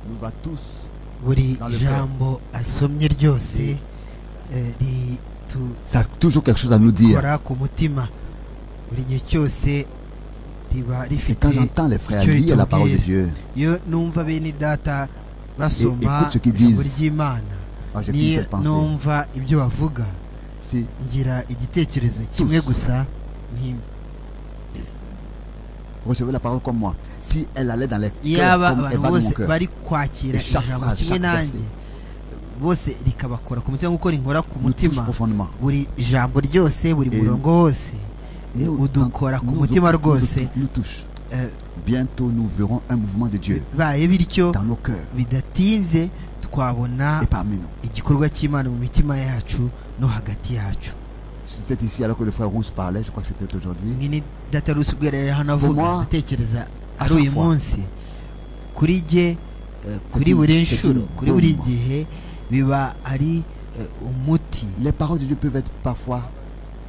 nous va tous buri Dans le jambo asomye ryose eh, ritugora ça a toujours quelque chose à nous dire. ku mutima buri gihe cyose Et riba quand rifite j'entends les frères tu es lire la ton parole de guide. Dieu, iyo numva bene data Et- basoma écoute ce qu'ils ijambo disent. ry'imana moi j'ai qu'une niyo seule pensée. numva ibyo bavuga Si ngira igitekerezo kimwe gusa nti recevez la parole comme moi, si elle allait dans les cœurs yaba comme elle abantu va dans mon bose cœur, bari kwakira Et chaque ijambo phrase, kimwe chaque nanjye bose rikabakora ku mutima nk'uko rinkora ku nous touche mutima profondément. buri jambo ryose buri Eh, murongo wose Nous- udukora ku nous- mutima nous- rwose nous touche. Eh, Bientôt, nous verrons un mouvement de Dieu baye bityo dans nos cœurs bidatinze twabona et parmi nous. igikorwa cy'imana mu mitima yacu no hagati yacu C'était ici alors que le frère Rousse parlait, je crois que c'était aujourd'hui. mwene data rusi ubwera rero hano avuga Comment? ndatekereza À ari chaque uyu fois. munsi kuri jye eh, kuri une- buri c'est nshuro une kuri buri bombe. gihe biba ari eh, umuti Les paroles de Dieu peuvent être parfois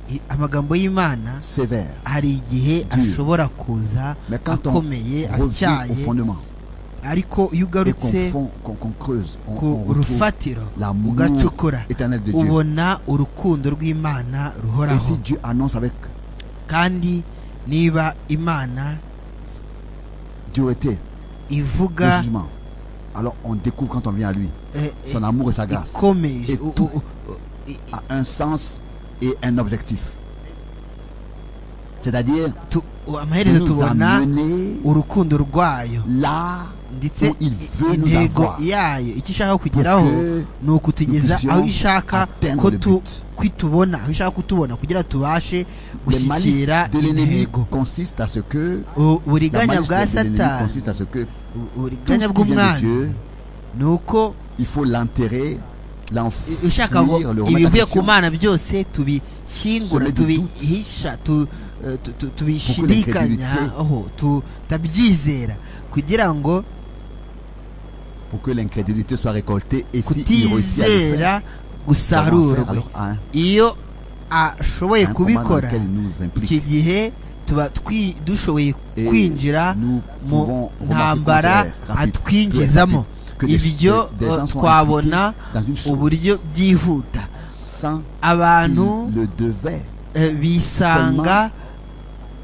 I- amagambo y'imana sévères, hari igihe ashobora kuza mais quand on akomeye revient au atyaye fondement ariko iyo et qu'on ugarutse fond- qu'on- qu'on creuse, on, ku on retrouve rufatiro l'amour ugacukura éternel de Dieu. ubona urukundo rw'imana Et si ruhoraho Dieu annonce avec kandi niba imana dureté le ivuga jugement, alors on découvre quand on vient à lui eh, eh, son amour et sa grâce ikomeje Et u- tout. u- u- i- i- a un sens et un objectif. C'est-à-dire tu- u- amaherezo nous tubona amener urukundo rwayo là ndetse Où il i- veut nous intego avoir. yayo icyo ishaka kugeraho que ni ukutugeza puissions aho ishaka atteindre ko le tu- but. kwitubona aho ishaka kutubona kugira les tubashe malices gushyikira de l'ennemi intego consistent à ce que U- la uburiganya malice de bwa l'ennemi satani consiste à ce que u- uburiganya Tout ce qui vient de bw'umwanzi Dieu, ni uko il faut l'enterrer, i- l'enfuir, ushaka ngo le remettre en ibivuye ku question mana byose tubishyingura Semer du tubihisha tu- eh, tu- tu- tubishidikanyaho tutabyizera kugira ngo pour que l'incrédulité soit récoltée et si il réussit à le faire, comment kutizera faire gusarurwe alors à un, iyo ashoboye à un combat dans kubikora lequel il nous icyo implique gihe tuba twi- dushoboye Et kwinjira nous mu pouvons remarquer qu'on ntambara serait rapide, atwinjizamo que des- ibyo des gens sont twabona impliqués dans une chose uburyo byihuta sans abantu qu'ils le devaient eh, bisanga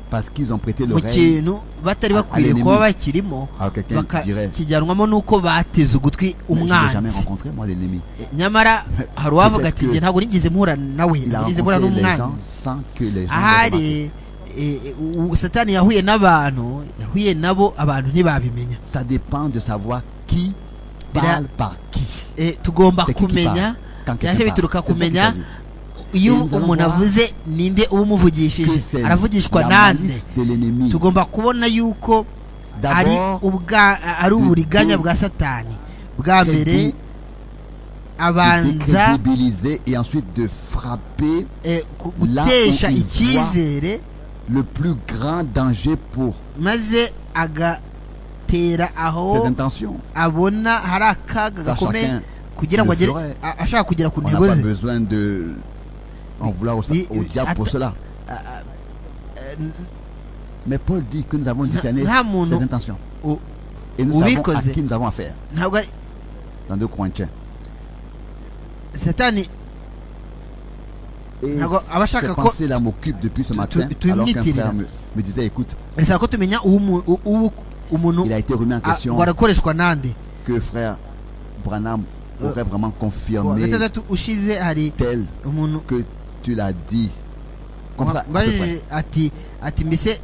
parce qu'ils ont prêté mu l'oreille kintu batari à- bakwiriye à kuba l'ennemi. bakirimo alors quelqu'un dirait bakakijyanwamo n'uko bateze ugutwi mais je n'ai jamais umwanzi rencontré moi l'ennemi nyamara hari uwavuga Peut-être ati que njye ntabwo nigeze mpura nawe il a ntabwo nigeze mpura rencontré les gens n'umwanzi sans que les gens le remarquent. ahari eh, eh, u- satani yahuye n'abantu yahuye nabo abantu ntibabimenya ça dépend de savoir qui Bira- parle par qui Eh, tugomba C'est qui qui parle kumenya quand cyangwa se quelqu'un parle. bituruka C'est de ça qu'il kumenya s'agit. iyo Et nous allons umuntu voir avuze ninde uba Que umuvugishije c'est aravugishwa la nande malice de l'ennemi tugomba kubona yuko ari d'abord ubwa ari du- uburiganya du- bwa satani bwa crédu- mbere de abanza décrédibiliser et ensuite de frapper eh, ku- Là où gutesha il voit- icyizere le plus grand danger pour maze agatera ses aho intentions. abona hari akaga Ça, gakomeye chacun kugira ngo le agere ferait. a- ashaka kugera ku On n'a ntego pas ze besoin de en vouloir au, Mais- au diable pour attends. cela. Mais Paul dit que nous avons discerné non, mon ses nom. intentions U- et nous Oui, savons à causé. qui nous avons affaire ntabwo ari dans 2 Corinthiens. satani Et D'accord, ah, bah, chaque ces co- pensées-là m'occupent depuis ce tu- matin tu- tu alors qu'un imites, il frère a- me, me disait écoute, bisaba ko tumenya uwo umu- u- uwo umuntu il a été remis en a- question ngo arakoreshwa nande que frère Branham aurait vraiment Ku wa confirmé gatandatu ushize hari tel umuntu que tu l'as dit. Comme ça, à peu près. mbajije ati ati mbese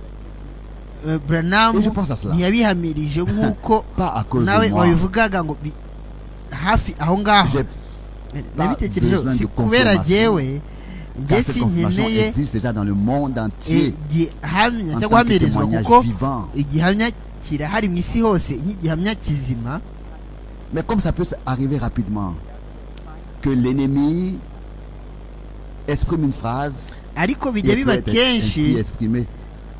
eh, Branham Et je pense à cela. ntiyabihamirije nk'uko Pas à cause nawe de moi. wabivugaga ngo bi- hafi aho ngaho J'ai- nabitekerejeho besoin si de kubera confirmation. jyewe car njye cette si confirmation nkeneye existe déjà dans le monde entier igihamya en cyo tant que guhamirizwa témoignage kuko vivant. igihamya kirahari mu isi hose nk'igihamya kizima Mais comme ça peut arriver rapidement, que l'ennemi exprime une phrase ariko et bijya peut biba être ainsi kenshi exprimée.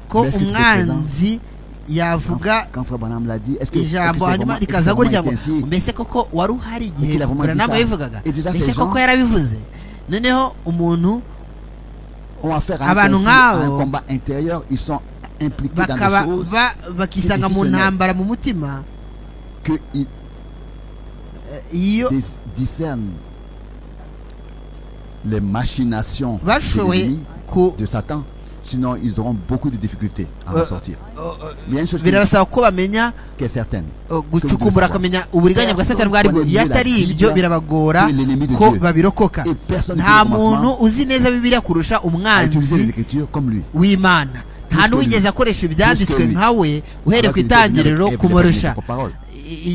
ko Mais est-ce que tu te umwanzi Quand, yavuga quand Frère Branham l'a dit, est-ce que, est-ce que c'est ijambo vraiment, hanyuma est-ce que rikaza c'est kurya vraiment été ainsi? mbese koko wari uhari igihe Kuko iravuga buranamu ati, yabivugaga "Et déjà ces mbese gens- koko yarabivuze noneho umuntu On va faire un, Abantu conflit, à un nk'abo combat intérieur, ils sont impliqués dans des bakaba choses ba- bakisanga mu décisionnel. ntambara mu mutima que ils- Eh, iyo dis- discerne les machinations de bashoboye l'ennemi, ku de Satan. Sinon, ils auront beaucoup de difficultés à en Euh, sortir. oh, oh, Mais il y a une chose qui, birabasaba ko bamenya qui est certaine. oh, gucukumbura akamenya uburiganya bwa satani bwari bwo iyo atari ibyo birabagora ko babirokoka Et personne nta qui, au muntu commencement, uzi neza bibiliya kurusha a utilisé les umwanzi Écritures comme lui. w'imana nta Puisque n'uwigeze lui- akoresha ibyanditswe puisque lui- nka we uhereye Alors ku qu'il était venu itangiriro avec Ève, il a kumurusha pas parole. I-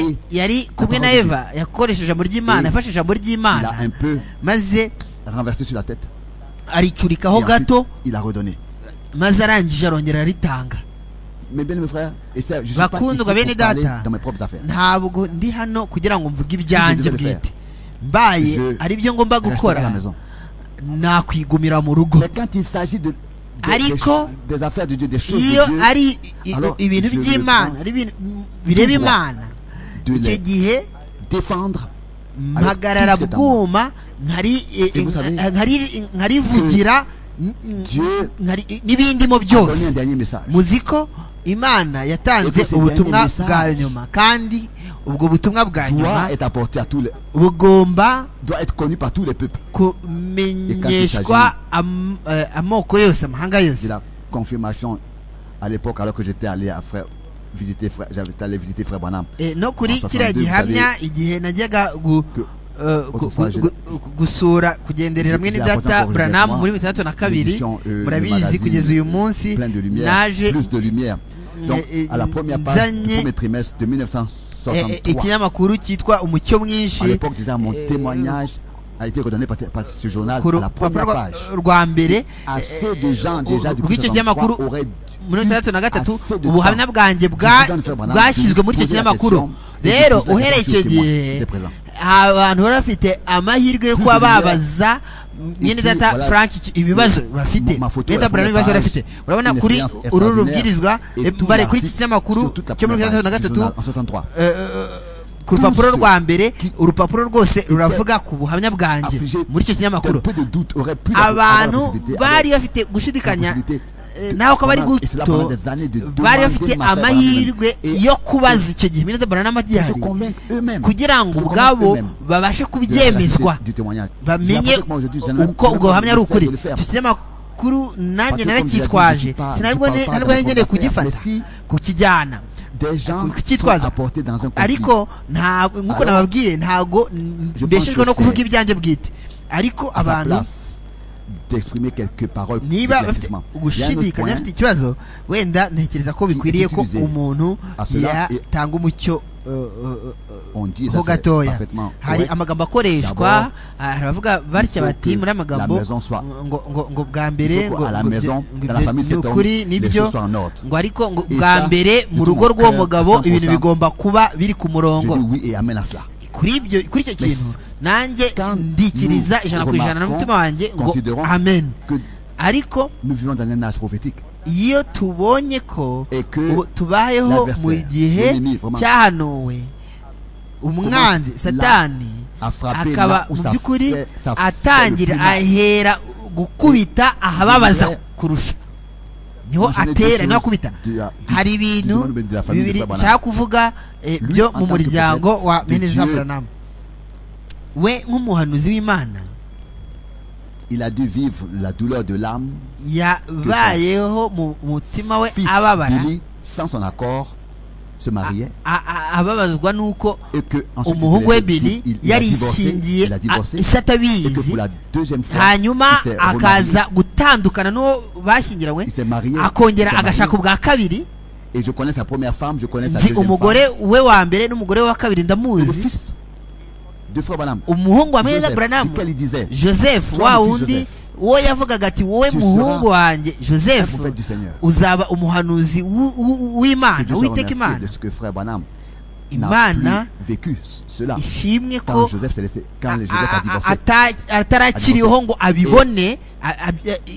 Il a pris yari kumwe na parole de eva yakoresheje ijambo ry'imana Et yafashe ijambo Il ry'imana a un peu maze renversé sur la tête. aricurikaho Et ensuite, gato il a redonné. maze arangije arongera aritanga Mes bien mes frères, et ça, je suis Va pas kundwa ici pour bene parler data. dans mes propres affaires. ntabwo ndi hano kugira ngo mvuge Je ibyanjye devrais bwite mbaye Je- ari byo ngomba Restez à la gukora maison. nakwigumira mu rugo Mais quand il s'agit de, de- Hariko, des cho- des affaires de Dieu, des choses iyo de Dieu, ari i- Alors, ibintu je by'imana le ari ibintu bireba Tout droit. imana de icyo les gihe défendre, mpagarara tout ce que bwuma nkari eh, Et vous savez, eh, nkari- nkarivugira n- n- Dieu nkari- n'ibindimo a donné un byose dernier message. muzi ko imana yatanze Écoutez, c'est ubutumwa dernier message. bwa nyuma kandi ubwo butumwa bwa nyuma Doit être apporté à tous les, bugomba doit être connu par tous les peuples. kumenyeshwa am- eh, amoko yose amahanga J'ai yose la confirmation à l'époque, alors que j'étais allé à frère, visiter frère, j'avais allé visiter frère Branham. Eh, no kuri Enfin, kiriya enfin, vous gihamya igihe najyaga gu- Que- eh, gu- autrefois, gu- gu- gusura kugenderera j'ai- mwene j'ai data apporté encore branham avec muri moi mirongo itandatu na kabiri l'édition, euh, le murabizi magazine, kugeza uyu munsi Plein de lumière, naje plus de lumière. Donc, euh, à la première page du Zagné- premier trimestre de eh, 1963, eh, ikinyamakuru cyitwa umucyo à mwinshi l'époque déjà, mon eh, témoignage a été redonné par, par ce journal ku à ru- la ku première rupapuro page. rwa- rwa mbere assez de gens eh, déjà du 1963 rw'icyo kinyamakuru auraient muri mirongo itandatu na gatatu assez de ubuhamya temps. bwanjye Vous en faire, madame, bwashyizwe muri icyo posez la kinyamakuru question, et rero vous posez la uhereye question icyo au témoin, gihe dès présent. abantu bari bafite amahirwe yo kuba Plus de babaza mwene Ici, data voilà. frank iki- ibibazo Mon- bafite ma photo, mwene la data Branham première ibibazo page, bafite urabona une kuri expérience uru extraordinaire, rubwirizwa et eh, tout bari kuri iki l'article kinyamakuru sur toute la cyo muri mirongo première itandatu na page du gatatu journal en 63. eh, eh, ku rupapuro ceux rwa mbere urupapuro rwose ruravuga ku buhamya bwanjye Affligés muri icyo d'un kinyamakuru peu de doute aurait pu avoir la abantu possibilité, bari avoir bafite la gushidikanya possibilité eh, de- naho ko bari pendant- et cela guto pendant des années de bari demander bafite ma fête, amahirwe madame. Et yo kubaza icyo gihe Milena Branham se agihari convaincre eux-mêmes. kugira ngo se convaincre ubwabo eux-mêmes babashe de la kubyemezwa réalité du témoignage. J'ai bamenye l'impression que moi, aujourd'hui, j'ai même- uko même ubwo pas buhamya ari envie ukuri de le faire. iki kinyamakuru nanjye Parce que comme je l'ai dit, je naracyitwaje dis pas- sinabwo je parle pas ntabwo d'un nari ngendeye rapport d'affaires, kugifata mais si- kukijyana Des gens ku- sont kucyitwaza apportés dans un conflit. ariko nta nk'uko Alors, nababwiye ntago n- je pense mbeshejwe que no kuvuga c'est- ibyanjye bwite ariko à sa abantu place d'exprimer quelques paroles niba bafite d'éclaircissement. Il y a un autre gushidikanya point bafite ikibazo wenda ntekereza ko bikwiriye ko utilisé. umuntu Ah, cela est- yatanga umucyo euh, euh, euh, on dit ho ça c'est gatoya parfaitement hari correct. amagambo akoreshwa D'abord, ah, hari abavuga batya faut bati que muri amagambo la maison soit- ngo ngo ngo bwa Il mbere faut ngo qu'à la ngo maison, byo- ngo dans la ibyo famille de ni cet homme, ukuri les nibyo choses soient en ordre. ngo ariko ngo Et bwa ça, mbere de mu tout rugo mon rw'uwo cœur, mugabo 100%, ibintu bigomba kuba biri ku Je dis murongo oui et amen à cela. kuri ibyo kuri icyo kintu nanjye Quand ndikiriza nous ijana ku ijana na remarquons, mutima wanjye ngo considérons amen Que ariko nous vivons dans un âge prophétique. iyo tubonye ko Et que ubu tubayeho mu l'adversaire, gihe l'ennemi, vraiment, cyahanuwe umwanzi commence satani à frapper akaba là où mu ça by'ukuri fait- ça fait le atangira plus mal. ahera gukubita ahababaza dirais- kurusha niho Moi, je n'ai atera deux niho choses akubita de la- du- hari du ibintu monde de la famille bibiri de Frère nshaka kuvuga eh, Lui, byo en mu tant que muryango prophète wa de meneza Dieu, buranamu we nk'umuhanuzi w'imana Il a dû vivre la douleur de l'âme. yabayeho mu mutima we Fils ababara Billy, sans son accord, se mariait. a- a- ababazwa n'uko Et que ensuite, umuhungu we il- bili il- il a divorcé. yarishingiye Il a divorcé. isa Et que pour atabizi la deuxième fois, hanyuma il s'est remarié. akaza gutandukana n'uwo bashyingiranywe Il s'est marié. akongera Il s'est marié. agashaka ubwa kabiri Et je connais sa première femme, je connais sa nzi deuxième femme. umugore we wa mbere n'umugore we wa kabiri Le ndamuzi fils de Frère Branham. umuhungu wa meza Joseph, branamu duquel il disait, joseph Toi, wa mon fils wundi Joseph, uwo yavugaga ati wowe tu muhungu seras wanjye joseph un prophète du Seigneur. uzaba umuhanuzi w'u- w'u- que Dieu w'imana soit uwiteka remercié imana de ce que Frère Branham n'a imana plus vécu ce- cela. ishimwe Quand ko Joseph s'est laissé, quand a- Joseph a a- divorcé, ata- atarakiriho ngo abibone a- a-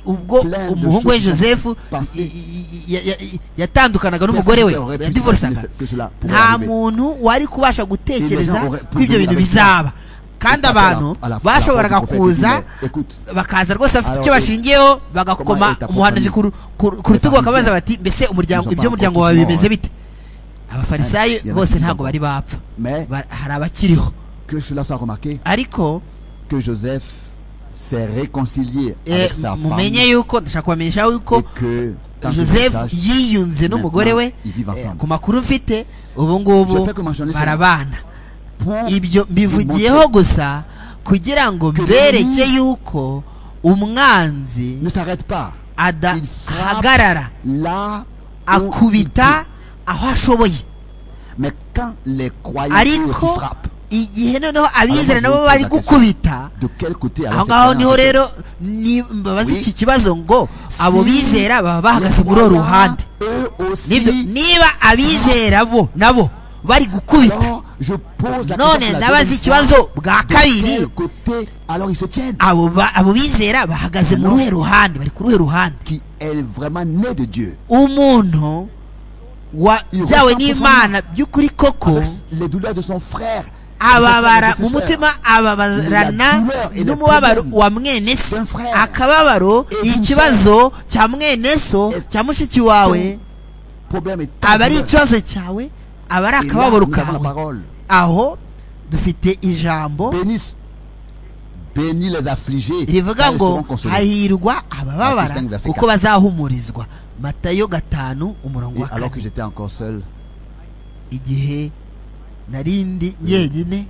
ubwo Plein de umuhungu we choses joseph passées. i- i- i- ya- ya- yatandukanaga n'umugore we personne n'aurait pu yadivorsaga imaginer que cela pourrait nta arriver. muntu wari kubasha gutekereza Et les gens auraient pu ko ibyo venir bintu avec ça. bizaba kandi Après, abantu à la- à la- à bashoboraga la porte du prophète, kuza il dit, écoute, bakaza rwose bafite Alors, icyo et- bashingiyeho bagakoma comment est ta umuhanuzi ku famille? ru- ku ru- ku rutugu famille, bakabaza bati mbese umuryango nous en parlons ibyo umuryango tout wawe doucement, bimeze ouais. bite abafarisayo Il y en a bose qui ntabwo sont bari bapfa Mais Ba- hari abakiriho que cela soit remarqué, ariko que Joseph s'est réconcilié eh, avec sa femme mumenye et yuko ndashaka kubamenyesha yuko que tant que joseph ça, yiyunze n'umugore we Maintenant, ils vivent eh, ensemble. ku makuru mfite ubu ngubu Je fais que mentionner ça. barabana pour ibyo mbivugiyeho montrer gusa kugira ngo Que mbereke l'ennemi yuko umwanzi ne s'arrête pas il frappe adahagarara là où il peut. akubita aho ashoboye Mais quand les croyants eux aussi ariko frappent, igihe noneho abizera Alors, moi, je nabo vous bari pose la gukubita de quel côté aho alors ngaho ces niho croyants rero ni- mbabaza Oui. iki kibazo ngo abo Si bizera baba bahagaze les muri uwo croyants, ruhande eux aussi, nibyo niba abizera bo nabo bari gukubita alors je pose la none question pour la ndabaza deuxième ikibazo fois. bwa De quel kabiri côté alors ils se tiennent abo ba- abo bizera bahagaze mu Non. ruhe ruhande bari ku ruhe ruhande qui est vraiment né de Dieu umuntu Iyo wabyawe ressent n'imana by'ukuri koko Avec les douleurs de son frère de son ababara mu prédécesseur. mutima ababarana n'umubabaro wa mwene se akababaro ikibazo cya mwene so cya mushiki wawe problème est tant aba ari douleur. ikibazo cyawe aba ari Et là, nous akababaro avons la kawe parole aho dufite ijambo bénisse bénis les affligés car rivuga ils seront ngo consolés. hahirwa abababara Matayo 5, verset kuko 4. bazahumurizwa matayo gatanu umurongo Et wa alors que kane j'étais encore seul igihe nari ndi njyenyine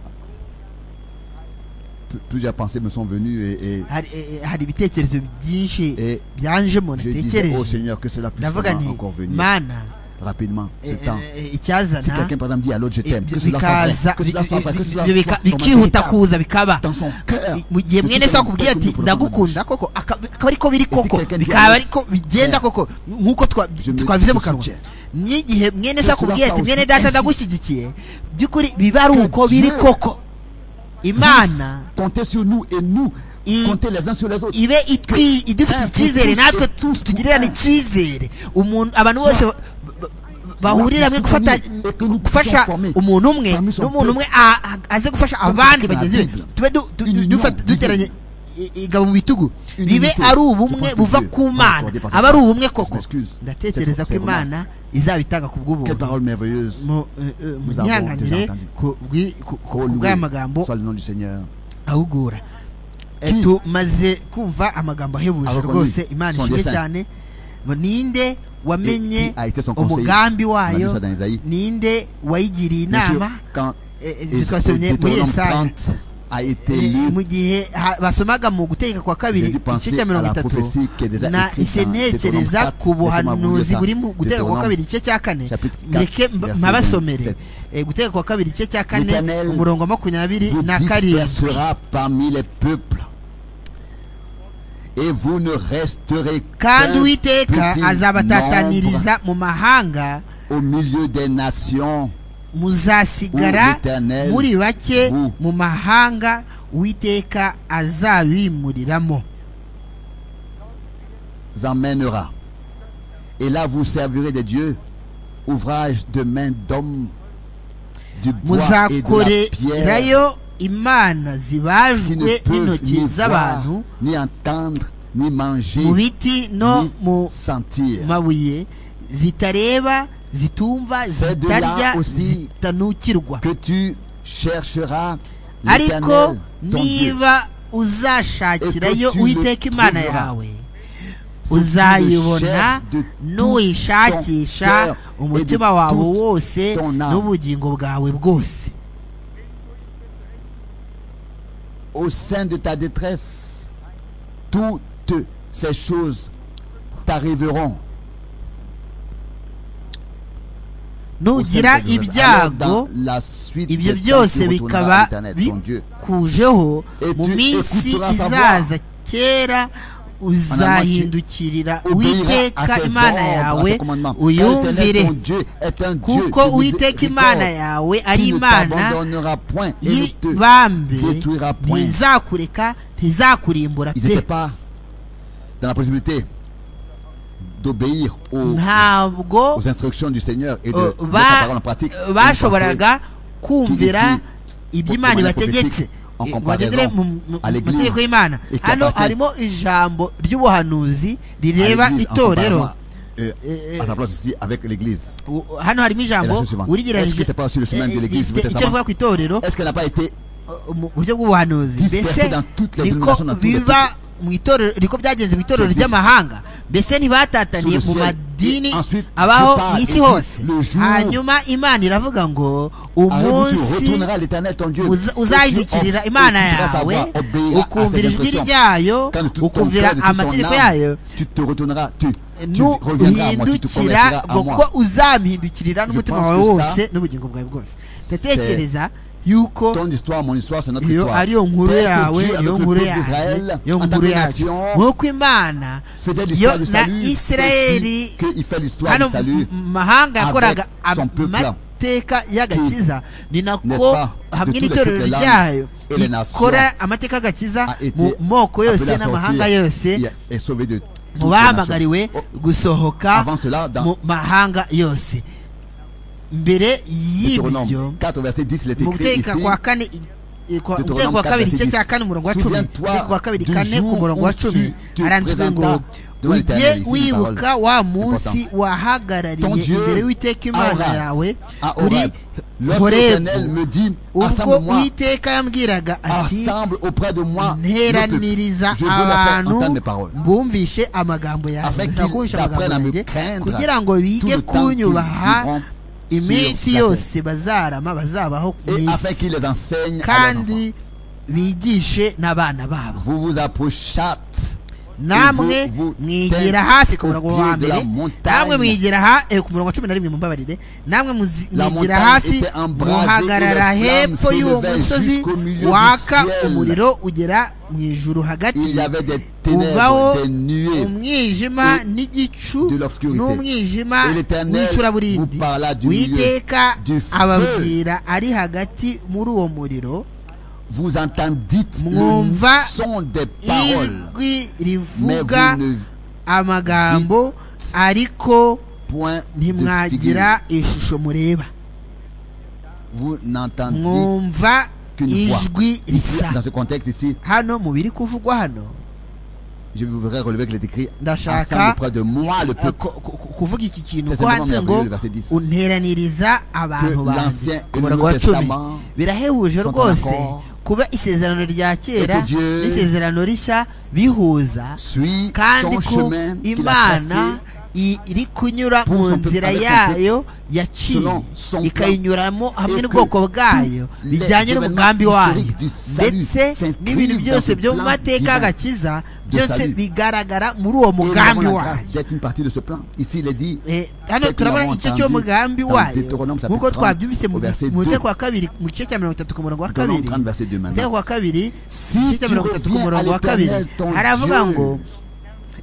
pl- plusieurs pensées me sont venues et, et hari eh, eh, hari ibitekerezo byinshi Eh, byanjemo je disais oh natekereje Seigneur que cela puisse ndavuga vraiment nti encore venir mana rapidement eh, ce temps eh, eh, si icyazana quelqu'un par exemple dit à l'autre je eh, t'aime que cela soit bikaza vrai que cela soit vrai que cela bi- soit bi- bika- comme un bikihuta véritable kuza bikaba dans son cœur I- mu gihe Que mwene cela se nous akubwira ati nous prenons ndagukunda koko aka- akaba ariko biri koko quelqu'un dit bikaba alors, ariko bigenda eh, koko nk'uko twa- je me- twabivuze mu je kanwa soutiens. n'igihe mwene se cela akubwira ati soit mwene aussi data ainsi. ndagushyigikiye by'ukuri biba ari Que uko biri Dieu koko imana puisse compter sur nous et nous Il- compter les uns sur les autres ibe itwi idufitiye Ah, icyizere tutu- natwe tutu- tugirirane tutu- icyizere umuntu abantu bose ba- ba- bahurira hamwe gufata tutu- tutu- gufasha tutu- umuntu umwe tutu- tutu- n'umuntu umwe a- a- aze gufasha abandi tutu- bagenzi be tutu- tube du- du- Une dufata- union duteranye i- igabo mu bitugu Une bibe unité. ari Je ubumwe pense que buva Dieu ku va mana accorder par sa aba ari grâce. ubumwe Je koko m'excuse. ndatekereza C'est- ko c'est vraiment- imana izabitanga ku quelle bw'ubuntu parole merveilleuse Mu- eh, eh, mu Nous avons byihanganire déjà entendu. ku bwi- ku- ku- Oh, ku loué bw'amagambo soit le nom du Seigneur ahugura Eh, Qui? tumaze kumva amagambo ahebuje Abakoni. rwose imana Son ishimwe dessein. cyane ngo ninde wamenye Et qui a été son conseiller? umugambi wayo On a vu ça dans Isaïe. ninde wayigiriye Bien sûr, inama quand Eh, eh, et- twasomye et- muri Deutéronome Yesaya. 30 a été Eh, lu mu gihe ha- basomaga mu gutegeka kwa kabiri J'ai dû penser igice cya à mirongo la itatu prophétie qui est déjà na écrite ise dans ntekereza Deutéronome ku 4, buhanuzi Deutéronome buri mu gutegeka kwa Deutéronome kabiri igice cya kane chapitre 4, mureke mba- verset mbabasomere 27. Eh, gutegeka kwa kabiri igice cya kane L'Éternel umurongo wa makumyabiri vous na karindwi dispersera parmi les peuples et vous ne resterez kandi qu'un uwiteka petit nombre azabatataniriza mu mahanga au milieu des nations muzasigara Uwiteka muri bake u- mu mahanga uwiteka azabimuriramo emmènera. Et là, vous servirez de Dieu, ouvrage de main d'homme, du bois et de la pierre, muzakorerayo imana qui ne zibajwe peuvent n'intoki ni voir, z'abantu ni entendre, ni manger, mu biti no mu ni sentir. mabuye zitareba zitumva C'est de là zitarya aussi zitanukirwa Que tu chercheras ariko l'Éternel, ton Dieu, niba Et uzashakirayo que tu uwiteka le imana trouveras. yawe Si tu le uzayibona cherches de n'uyishakisha tout ton cœur et de umutima wawe toute wose ton âme. n'ubugingo bwawe bwose au sein de ta détresse. Toutes ces choses t'arriveront. Au sein de ta nugira détresse. Alors, dans ibyago la suite ibyo des temps, byose tu retourneras à bikaba l'Éternel, ton Dieu. bikujeho Et mu tu minsi écouteras sa voix. izaza kera uzahindukirira uwiteka imana yawe uyumvire kuko uwiteka imana yawe ari imana y'ibambe Ils ntizakureka ntizakurimbura n'étaient pe pas dans la possibilité d'obéir aux, ntabwo aux instructions du Seigneur et de uh, mettre la ba- parole en pratique. Ils bashoboraga kumvira ici, ibyo imana pour- pour ibategetse en Eh, comparaison bagendere mu mu- à mu l'église mategeko y'imana et qui hano appartient harimo ijambo ry'ubuhanuzi rireba l'église en itorero comparaison euh, à sa place ici avec l'église. hano harimo ijambo Est-ce que urigereranyije c'est pas sur le chemin de l'église du rifite icyo Testament rivuga ku itorero Est-ce qu'elle n'a pas été uh, mu buryo bw'ubuhanuzi Dispersed mbese dans toutes les niko denominations, dans tous les biba mu itorero niko byagenze mu itorero Existe. ry'amahanga mbese Sur ntibatataniye le mu ciel. madini Et ensuite, abaho de part mu et isi dit, hose le jour- hanyuma imana iravuga ngo Arrête-vous, tu umunsi retourneras à l'éternel ton Dieu. uza- Et tu uzahindukirira ob- imana écouteras sa yawe voix, obéiras à ses ukumvira ijwi instructions. ryayo Quand tout ton ukumvira cœur, de toute son amategeko âme, yayo tu te retourneras, tu, tu reviendras à moi, tu te convertiras nuhindukira à ngo moi. kuko uzamhindukirira n'umutima pense wawe que ça, wose n'ubugingo bwawe bwose ndatekereza yuko Ton histoire, mon histoire, c'est notre iyo histoire. ari yo nkuru Tel que yawe Dieu, niyo avec le nkuru peuple yacu d'Israël, niyo en tant nkuru que yacu nation, nk'uko imana faisait yo l'histoire du na salut. isirayeli c'est aussi qu'il fait l'histoire hano du salut. mu mahanga avec yakoraga son peuple. amateka y'agakiza ni n'est-ce nako pas, de hamwe tous les n'itorero peuples, ryayo et les nations ikora amateka y'agakiza a été mu moko appelé yose à n'amahanga sortir. yose Il est sauvé de mu toutes les nations. bahamagariwe gusohoka Avant cela, dans mu mahanga yose mbere y'ibyo Deutéronome 4, verset 10, il est mu écrit ici. guteka kwa kane i- i- kwa- Deutéronome guteka kwa kabiri igice 4, cya kane umurongo wa cumi Souviens-toi guteka kwa kabiri du kane jour ku murongo wa où tu cumi te haranditswe ngo présentas devant ujye l'Éternel. Ici, une wibuka parole wa munsi importante. Ton wahagarariye Dieu imbere y'uwiteka imana aura, yawe à kuri Horeb. Lorsque l'Éternel horebu me dit, ubwo assemble-moi, uwiteka yambwiraga ati assemble auprès de moi, le peuple. nteraniriza je veux leur faire entendre abantu mes paroles. bumvishe amagambo yawe Afin Nshaka qu'ils kumvisha amagambo apprennent à me yanjye craindre kugira ngo tout bige le temps qu'ils kunyubaha vivront sur iminsi la terre. yose bazarama bazabaho ku et afin isi qu'il les enseigne à leurs enfants. kandi bigishe n'abana babo Vous vous approchâtes namwe vous mwigira tenez hasi ku murongo au pied wa de la mbere montagne. namwe mwigira ha eh, ku murongo wa cumi na rimwe mumbabarire namwe muzi- La mwigira montagne hafi était embrasée et muhagarara la flamme hepfo s'élevait y'uwo musozi jusqu'au milieu du waka ciel. umuriro ugera mu ijuru il hagati y avait des uvaho ténèbres, des nuées. umwijima et n'igicu de l'obscurité. n'umwijima Et l'Éternel w'icuraburindi vous parla du milieu uwiteka du feu. ababwira ari hagati muri uwo muriro Vous entendîtes Mwumva le son des paroles, ijwi mais rivuga vous ne amagambo ariko point de figure. ntimwagira ishusho mureba Vous n'entendez mwumva qu'une voix. ijwi Ici, risa Dans ce contexte ici, hano mu biri kuvugwa hano je voudrais relever que les écrits Ndashaka- ensemble auprès de moi le eh, peuple ku- ku- ku- kuvuga iki kintu C'est ko simplement handitse ngo merveilleux, verset 10. unteraniriza abantu Que banjye l'ancien ku murongo wa et le cumi Testament birahebuje sont en rwose accord. kuba isezerano rya kera Et que Dieu n'isezerano rishya bihuza suit kandi son ko chemin qu'il a imana tracé i- iri kunyura pour mu son peuple, nzira avec son yayo selon yaciye son ikayinyuramo hamwe Et n'ubwoko que bwayo tous les bijyanye n'umugambi événements wayo historiques du salut ndetse s'inscrivent n'ibintu dans byose ce byo mu plan mateka divin y'agakiza de byose salut. bigaragara muri uwo Et nous avons mugambi la wayo grâce d'être une partie de ce plan. Ici, il est dit, Eh, hano Tel que turabona l'avons igice entendu cy'uwo mugambi dans wayo Deutéronome chapitre nk'uko 30, twabyumvise mu au verset muteko 2. wa kabiri mu gice cya mirongo itatu ku murongo wa Deutéronome kabiri 30, verset 2 maintenant. muteko wa kabiri Si igice cya tu mirongo itatu ku reviens murongo à wa kabiri l'Éternel, ton haravuga Dieu, ngo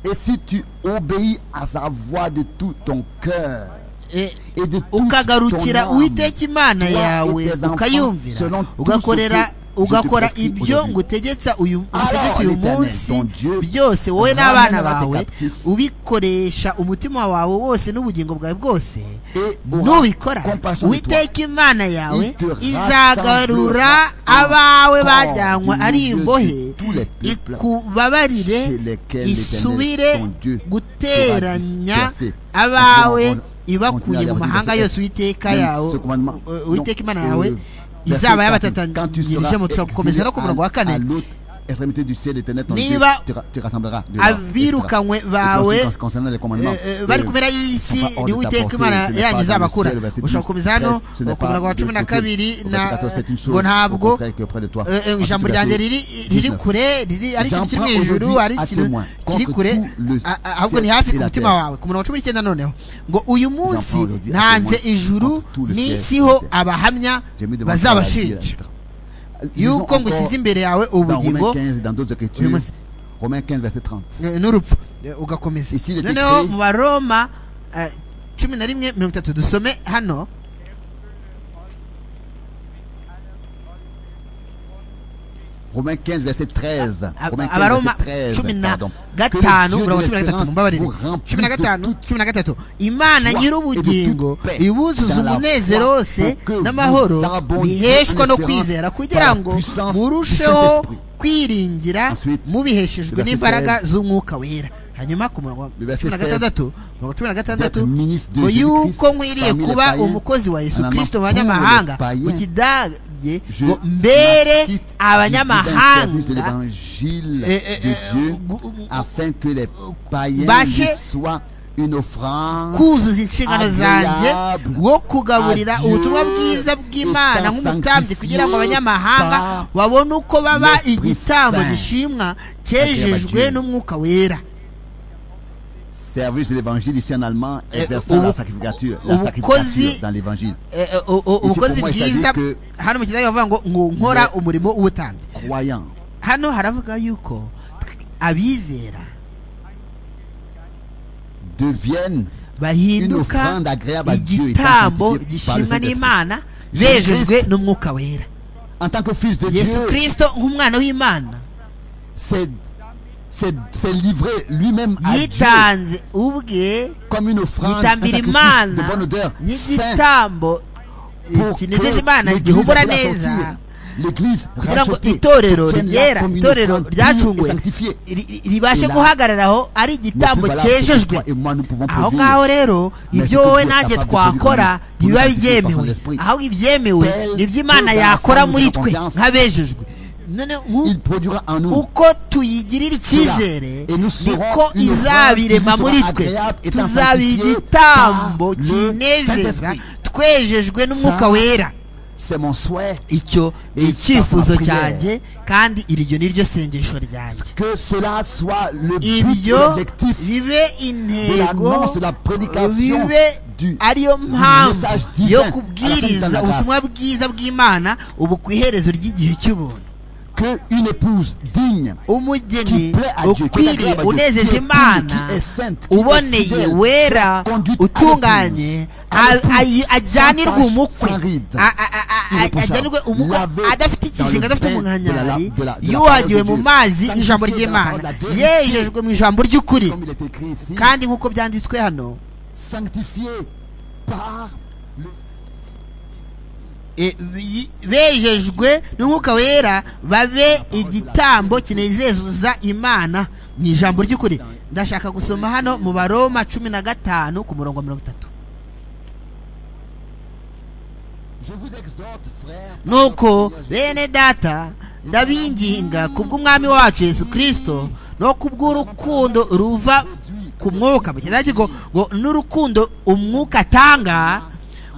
et si tu obéis à sa voix de tout ton cœur, eh, et de toute ukagarukira ton âme, uwiteka imana Toi et yawe tes enfants ukayumvira selon tout ugakorera ce que ugakora je te prescris ibyo aujourd'hui. ngutegetse uyu Alors, ngutegetse uyu l'Éternel, munsi ton Dieu, byose wowe n'abana ramènera tes bawe captifs. ubikoresha umutima wawe wose n'ubugingo bwawe bwose Et aura nubikora compassion de uwiteka imana yawe Il te izagarura rassemblera abawe encore bajyanywe du ari milieu de imbohe tous les peuples ikubabarire chez lesquels isubire l'Éternel, ton Dieu, guteranya aura dispersé. abawe Continuons, ibakuye mu continuons, mahanga verset yose uwiteka yawe ce commandement. uh, uwiteka imana Donc, yawe euh, verset izaba 48, quand tu seras yabatatanyirije mu dushobora gukomeza no ku exilé murongo wa à- à kane l'autre extrémité du ciel, l'Éternel, ton Dieu, Niba te ra- te rassemblera dehors, abirukanywe etc. bawe, Et aussi, concernant les commandements, Eh, eh, euh, bari ku mpera y'isi Papa, on ni ne uwiteka t'apporte, imana ce n'est yanyu pas izabakura dans le ciel, ushobora gukomeza hano verset 10, ku murongo wa ce n'est cumi na pas de kabiri côté. na Au verset 14, c'est une chose, ngo au ntabwo contraire, qui est auprès de toi. eh, eh, Ensuite, ijambo verset ryanjye riri riri 19. kure riri ari ikintu J'en kiri mu prends ijuru aujourd'hui ari à ikintu témoin kiri contre kure tout le a- a- ahubwo ni ciel hafi et ku la mutima terre. wawe ku murongo wa cumi n'icyenda noneho ngo uyu munsi aujourd'hui à ntanze témoin ijuru contre tout le ciel et la n'isiho terre. abahamya J'ai mis devant toi la vie et la bazabashinja lettre. Lisons yuko ngo encore ushyize imbere yawe dans Romains ubugingo 15 et dans d'autres Oui, écritures. moi, c'est- Romains 15, verset 30. Eh, n'urupfu Eh, ugakomeza Ici, il est noneho écrit- mu baroma eh, cumi na rimwe mirongo itatu dusome hano Romains 15, verset 13. Ab- Romains 15, abaroma verset 13, cumi na pardon. Que le gatanu Dieu de mirongo cumi na l'espérance gatatu mumbabarire vous remplisse cumi na de gatanu toute cumi na gatatu imana joie nyir'ubugingo et de toute paix ibuzuza dans la umunezero foi wose pour que vous n'amahoro abondiez en biheshwa no espérance kwizera par kugira la ngo puissance du murusheho Saint-Esprit. kwiringira Ensuite, mubiheshejwe verset n'imbaraga 16. z'umwuka wera hanyuma ku murongo Le wa verset cumi na gatandatu murongo cumi na gatandatu D'être ministre de ngo Jésus-Christ yuko nkwiriye parmi les kuba païens, umukozi wa yesu en amant kirisito mu tous les banyamahanga païens. mu kidage Je ngo mbere quitte le service de abanyamahanga l'évangile Eh, eh, eh, de Dieu gu- gu- afin que les païens bâcher lui soient une offrande kuzuza inshingano zanjye agréable wo kugaburira à Dieu ubutumwa bwiza bw'imana étant nk'umutambyi kugira ngo abanyamahanga sanctifié par babone uko baba l'Esprit igitambo Saint. gishimwa Agréable à cyejejwe Dieu. n'umwuka wera service de l'évangile ici en allemand Euh, exerçant au- la sacrificature la au- sacrificature cosy- dans l'évangile Eh, eh, o- o- ubukozi pour moi, ça bwiza dit hano mu kidage bavuga ngo ngo nkora umurimo w'ubutambyi croyant hano haravuga yuko tw- abizera deviennent une bahinduka offrande agréable à Dieu igitambo sanctifiée par le gishimwa Saint-Esprit. n'imana Jésus bejejwe n'umwuka wera en tant que fils de yesu Dieu kirisito nk'umwana w'imana c'est c'est c'est livré lui-même à Dieu yitanze ubwe comme une offrande un yitambira sacrifice de imana bonne odeur saint n'igitambo pour kinezeza que imana l'église gihumura puisse la sortir neza l'église kugira ngo rachetée itorero tienne là ryera comme une itorero offrande pure et ryacunguwe sanctifiée ri- ri- ribashe Et là, guhagarara aho ari igitambo Notre valable que cyejejwe toi et moi nous pouvons aho produire. ngaho rero ibyo ce que wowe Dieu est capable nanjye de twakora produire, ntibiba produire byemewe par l'esprit. ahubwo ibyemewe Tel nibyo imana que dans la yakora forme de muri la twe confiance, nk'abejejwe none nk'u- il produira en nous uko tuyigirira icyizere Et nous serons niko une offrande izabirema qui nous muri sera twe agréable et tuzabira sanctifiée igitambo par le kinezeza Saint-Esprit. twejejwe n'umwuka Ça, wera c'est mon souhait icyo ni et icyifuzo ça, ma prière. cyanjye kandi iryo ni ryo sengesho ryanjye que cela soit le but ibyo l'objectif bibe intego l'annonce de la prédication bibe du- ariyo du mpamvu message divin yo à la fin de la kubwiriza grâce. ubutumwa bwiza bw'imana ubu ku iherezo ry'igihe cy'ubuntu que une épouse digne qui umugeni plaît à Dieu, qui est ukwiriye agréable à Dieu, qui unezeza est imana pure, qui est sainte, qui est uboneye fidèle, wera conduite à utunganye l'épouse, à a- l'épouse, a- ajyanirwe sans umukwe tache, sans ride, A- a- a- a- irreprochable, ajyanirwe umukwe lavée adafite dans ikizinga le adafite bain de la- umunkanyari de la- de la yuhagiwe parole de mu Dieu, mazi sanctifié ijambo dans la ry'imana parole de la vérité, yejejwe mu ijambo ry'ukuri comme il est écrit ici, kandi nk'uko byanditswe hano sanctifié par le e, bi- bejejwe n'umwuka wera babe igitambo kinezeza imana mu ijambo ry'ukuri ndashaka gusoma hano mu baroma cumi na gatanu ku murongo wa mirongo itatu Je vous exhorte, frères, par nuko notre Seigneur bene data ndabinginga kubw'umwami wacu yesu kirisito no kubw'urukundo ruva ku mwuka mu kidahe kigo ngo n'urukundo umwuka atanga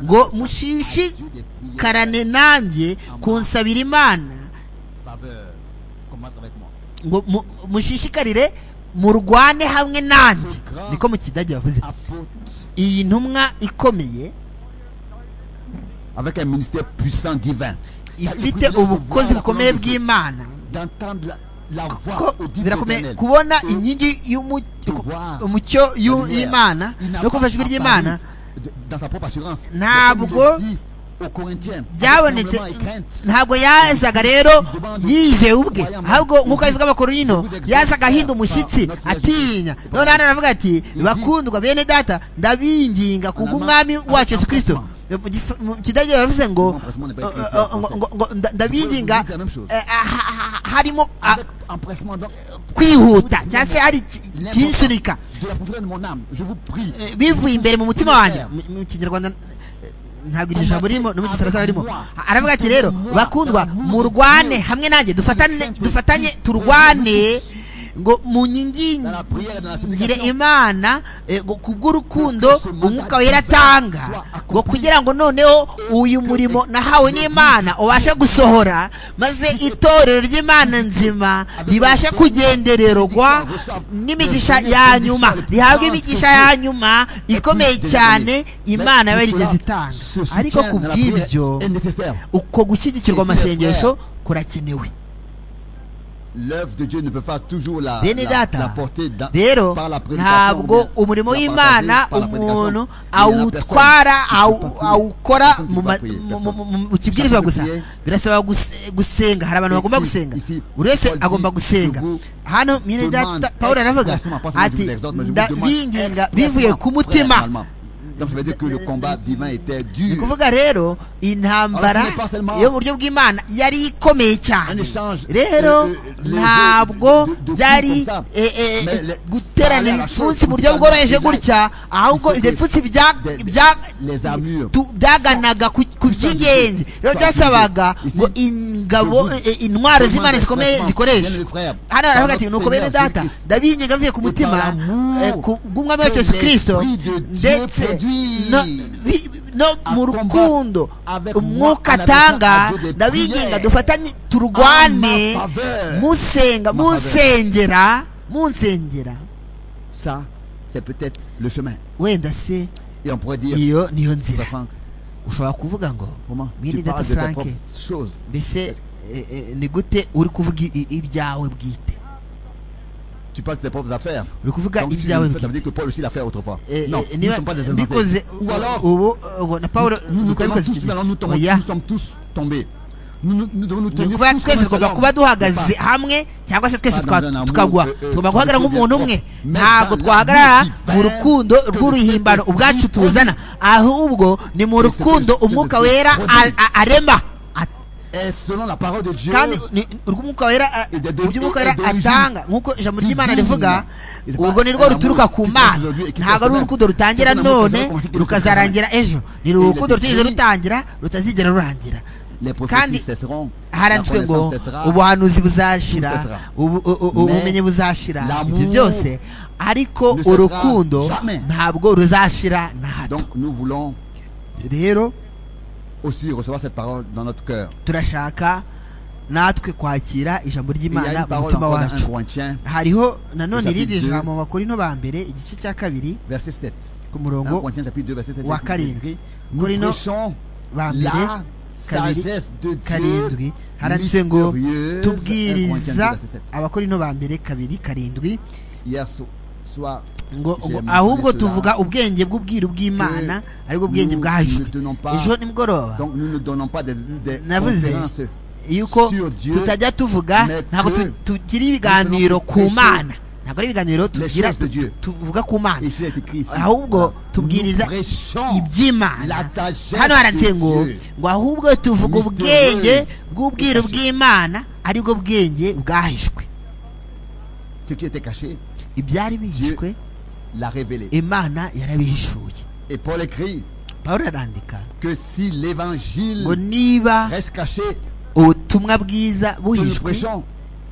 ngo mushishikarane nanjye kunsabira imana Jésus, faveur. Commente avec moi. ngo mu- mushishikarire murwane hamwe nanjye niko mu kidage bavuze Apôtre, iyi ntumwa ikomeye avec un ministère puissant divin. ifite ubukozi bukomeye bw'imana D'entendre la, la ko voix au divin birakomeye éternel. kubona inkingi y'umu- ku- umucyo y'u- y'imana Il n'a no pas kumva ijwi ry'imana apparu de- dans sa propre assurance. Ntabwo Mais comme il le dit aux Corinthiens, avec byabonetse tremblement et crainte. ntabwo yazaga rero yize ubwe ahubwo nk'uko abivuga amakuru y'ino yazaga ahinda umushyitsi atinya none hano aravuga ati bakundwa bene data ndabinginga kubw'umwami wacu yesu kirisito Mu gif- mu kidage baravuze ngo eh, eh, ngo- ngo- ngo- nda- ndabinginga eh, ha- ha- harimo ah, Avec empressement donc, kwihuta cyangwa se hari iki- ikinsunika de la profondeur de mon âme, je vous prie. Eh, bivuye imbere mu mutima wanjye Mu- mu kinyarwanda eh, ntabwo iryo jambo ririmo no mu gifaransa harimo aravuga ati rero bakundwa murwane hamwe nanjye dufatane dufatanye turwane ngo Dans mu la nyingingire prière et dans la supplication, imana eh, ngo kubw'urukundo umwuka wera atanga ngo kugira ngo noneho uyu murimo nahawe n'imana ubashe gusohora maze itorero ry'imana nzima ribashe kugendererwa n'imigisha ya nyuma rihabwe imigisha ya nyuma ikomeye cyane imana Mais yarigeze tout cela, itanga ce soutien ariko ku dans la prière bw'ibyo est nécessaire. uko gushyigikirwa amasengesho kurakenewe L'œuvre de Dieu ne peut pas toujours la, bene la- la data porter dans- rero par la prédication. ou ntabwo bien umurimo la w'imana partager par la prédication. umuntu Mais il y en a personne awutwara qui awu- peut pas awukora prier. mu ma- Personne qui peut mu- pas mu- prier. mu- mu kibwirizwa gusa Personne qui birasaba guse- gusenga hari abantu bagomba Ici- gusenga ici, buri wese Paul dit, agomba gusenga je vous hano mwene demande data pawulo aravuga expressement, pas seulement je ati vous exhorte, mais je vous demande ndabinginga expressement, bivuye ku frères, mutima normalement. Donc ça veut dire que le combat divin était dur. ni kuvuga rero intambara Alors, ce n'est pas seulement yo mu buryo bw'imana yari ikomeye Un cyane échange rero euh, euh, ntabwo byari eh, eh, eh, guterana ibipfunsi mu buryo bworoheje gutya ahubwo ibyo bipfunsi bya- bya- tu- byaganaga ku ku by'ingenzi rero byasabaga ngo ingabo eh, intwaro z'imana zikomeye zikoreshe hano aravuga ati nuko bene data ndabinginga mvuye ku mutima eh, ku- bw'umwami wacu yesu kirisito ndetse no- bi- no mu rukundo umwuka atanga ndabinginga dufatanye turwane musenga musengera munsengera Ça, c'est peut-être le chemin. wenda se Et on pourrait dire, iyo niyo ça, nzira Franck, ushobora kuvuga ngo comment mwene tu data parles de tes frank propres choses mbese eh, eh, ni gute uri kuvuga i- i- ibyawe bwite Tu parles de tes propres affaires. uri kuvuga Donc, si tu ibyawe le fais, ça veut bwite dire que Paul aussi l'a fait autrefois. Eh, non, nous eh, ne niba sommes pas des insensés. mbikoze Ou alors, ubu ngo na paul nous nous dukwiye tombons bikoze tous, iki nous, allons nous tomber- oya nous sommes tous tombés. Nous, nous, nous devons nous ni tenir ukuvuga tous twese comme un seul tugomba homme. kuba duhagaze Mais pas- hamwe cyangwa se twese Pas twa- dans un amour, tukagwa euh, euh, tugomba guhagarara de nk'umuntu umwe bien propre. ntabwo Mais twahagarara dans la mu vie rukundo divine, rw'uruhimbano que le ubwacu Christ tuzana ahubwo ni mu que le rukundo Christ umwuka produit. wera a- a- arema A- Et selon la parole de Dieu, kandi ni- urw'umwuka wera a- Et de- de- iby'umwuka et wera d'origine atanga nk'uko ijambo ry'imana divine. rivuga Is urwo ni pas rwo un ruturuka amour ku qui mana commence aujourd'hui et qui ntabwo ari termine. urukundo rutangira C'est un amour qui none commence et qui rukazarangira ejo ni urukundo les rutigeze écrits- rutangira rutazigera rurangira les prophéties kandi cesseront, la haranditswe ngo connaissance cessera, ubuhanuzi buzashira Tout cessera. ubu- u- u- Mais ubumenyi buzashira l'amour ibyo byose ariko ne cessera urukundo jamais. ntabwo ruzashira na hato Donc nous voulons rero aussi recevoir cette parole dans notre cœur. turashaka natwe kwakira ijambo Et Il y a ry'imana une mu parole mutima encore dans 1 wacu Corinthiens, hariho nanone Chapitre irindi deux. jambo mu bakorino ba mbere igice cya kabiri verset 7. ku 1 murongo Corinthiens chapitre 2, verset 7. wa il est karindwi écrit, Nous korino prêchons ba mbere la kabiri sagesse de Dieu karindwi haranditse ngo mystérieuse. 1 Corinthiens 2, tubwiriza verset 7. abakorino ba mbere kabiri karindwi Hier so- soir, ngo ngo J'aime ahubwo cela. tuvuga ubwenge bw'ubwiru bw'imana aribwo bwenge nous bwahishwe ne tenons pas- ejo nimugoroba donc nous ne donnons pas des, des navuze conférences. yuko sur Dieu, tutajya tuvuga mais ntabwo que tu- tugira ibiganiro nous tenons ku prêcher mana ntabwo ari ibiganiro les tugira choses de Dieu. tuvuga ku mana Ici, c'est écrit ici. ahubwo Nous tubwiriza prêchons iby'imana la sagesse hano haranditse de ngo Dieu. ngo ahubwo tuvuga Mystérieuse ubwenge et bw'ubwiru cachée. bw'imana aribwo bwenge bwahishwe ce qui était caché, ibyari bihishwe l'a révélé. imana yarabihishuye Et Paul écrit pawulo arandika que si l'évangile ngo niba reste caché, ubutumwa bwiza que nous buhishwe prêchons,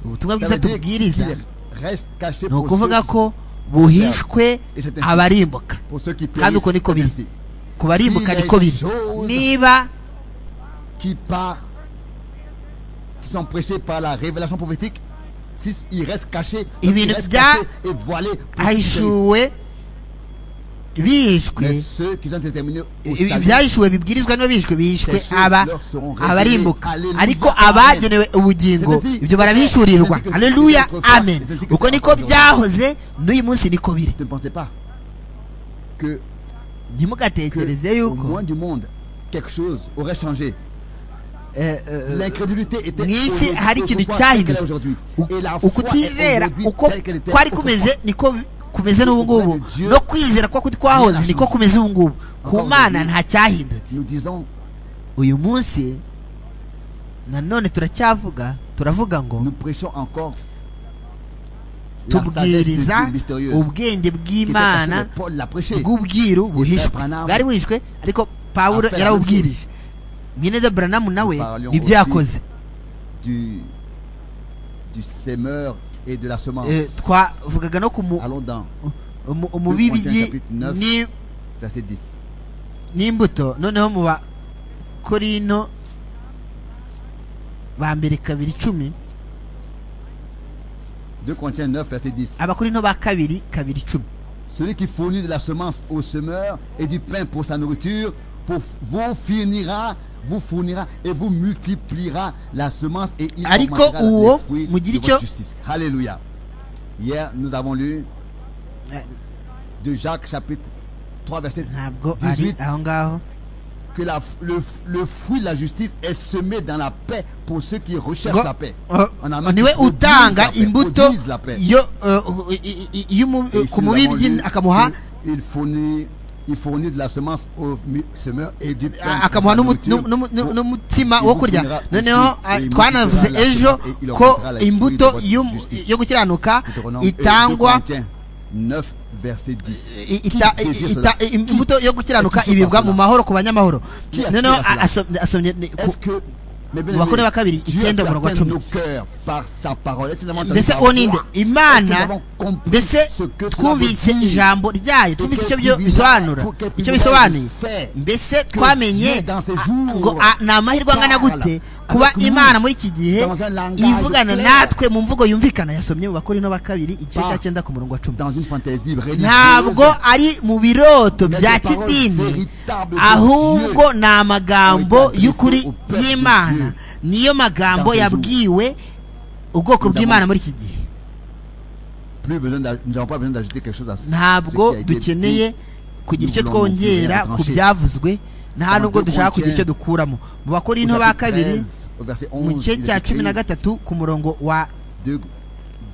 ubutumwa ça bwiza veut dire tubwiriza qu'il reste caché ni pour ceux, ukuvuga ko buhishwe abarimbuka pour ceux qui kandi uko périssent, niko biri ainsi, ku barimbuka niko biri niba qui part, qui sont prêchés par la révélation prophétique, si ils restent cachés, Et donc bien, ils restent bien, cachés et voilés pour ceux qui périssent. ahishuwe bihishwe Mais ceux qui sont déterminés au ibi- salut, ibyahishuwe bibwirizwa niba bihishwe bihishwe Ces choses aba leur seront révélées. abarimbuka Alléluia, ariko amen. abagenewe ubugingo C'est ainsi- ibyo barabihishurirwa c'est ainsi que- aleluya c'est ainsi que- amen c'est ainsi que- uko niko byahoze n'uyu munsi niko biri tu ne pensez pas que ntimugatekereze que au yuko moins du monde, quelque chose aurait changé. eh, eh, L'incrédulité était mu isi au- hari au ikintu point tel qu'elle est cyahindutse aujourd'hui. U- Et la foi est ukutizera aujourd'hui uko telle qu'elle était kwari autrefois. kumeze niko bi- kumeze n'ubu ngubu Dieu no kwizera kwa kuti kwahoze niko kumeze ubu ngubu ku Encore mana aujourd'hui. nta cyahindutse Nous disons, uyu munsi nanone turacyavuga turavuga ngo nous prêchons encore la sagesse de tubwiriza Dieu mystérieuse. ubwenge qui était cachée, bw'imana mais Paul l'a prêché. bw'ubwiru buhishwe Branham- bwari buhishwe ariko pawulo Affaire yarabubwirije mwene de branamu nawe parlions nibyo aussi yakoze Du, du sémeur et de la semence. Eh, twavugaga no ku mu- Allons dans mu- umubibyi Corinthiens chapitre ni verset 10. n'imbuto noneho mu bakorino ba mbere kabiri icumi 2 Corinthiens 9, verset 10. abakorino ba kabiri kabiri icumi Celui qui fournit de la semence au semeur et du pain pour sa nourriture, pour vous fournira, vous fournira et vous multipliera la semence et il Ariko augmentera la- uwo les fruits mugira de icyo- votre justice. Alléluia. Hier, nous avons lu Eh. de Jacques chapitre 3 verset ntabwo ari 18 aho ngaho que la- le, le fruit de la justice est semé dans la paix pour ceux qui recherchent Ngo- la paix. eh, En allemand, qui niwe produisent la utanga paix, imbuto produisent la paix. yo eh, i- i- i- y'umu- Et ici, ku nous avons mubibyi lu akamuha que Il fournit il fournit de la semence au mu- semeur et du pain à akamuha la n'umu- nourriture. n'umu- n'umu- n'umu- n'umutima wo kurya Ibukurira noneho aussi, ah, ibukurira twanavuze la ejo justice, et il ko augmentera la imbuto fruit de y'um- votre justice. yo gukiranuka Deutéronome, euh, 2 itangwa Corinthiens 9 verset 10 i- ita- Qui désire i- ita- i- imbuto yo gukiranuka Qui désire ibibwa cela? mu mahoro ku banyamahoro Qui aspire noneho à cela? a- asom- asomye ni- ku- Est-ce que mes bien-aimés, bakuru ba kabiri, Dieu icyenda peut umurongo wa atteindre cumi. nos cœurs par sa parole Est-ce que nous avons entendu mbese sa uwo voix? ninde Est-ce que nous imana avons compris mbese ce que cela veut twumvise dire? ijambo ryayo twumvise icyo byo Kuko bisobanura kuko icyo kuko bisobanuye kuko mbese kuko twamenye dans ces a- jours, ngo a- ni amahirwe angana gute parle kuba avec nous imana muri iki gihe dans un langage ivugana clair. natwe mu mvugo yumvikana yasomye mu bakuru ba kabiri igice cya Pas cyenda ku murongo wa cumi Dans une fantaisie religieuse ntabwo ari mu biroto Mais bya ces paroles kidini véritables de ahubwo ni ont amagambo été adressées y'ukuri au peuple de y'imana Dieu. niyo magambo Dans ce jour. yabwiwe ubwoko Nous bw'imana avons- muri iki gihe plus besoin d'aj- nous n'avons pas besoin d'ajouter quelque chose à ce ntabwo qui a été dukeneye dit. kugira icyo Nous voulons twongera nous ku trancher. byavuzwe nta Dans nubwo deux dushaka kugira Corinthiens, icyo dukuramo mu Au bakorinto ba chapitre kabiri 13, au verset mu 11, gice il cya est cumi na écrit, gatatu ku murongo wa 2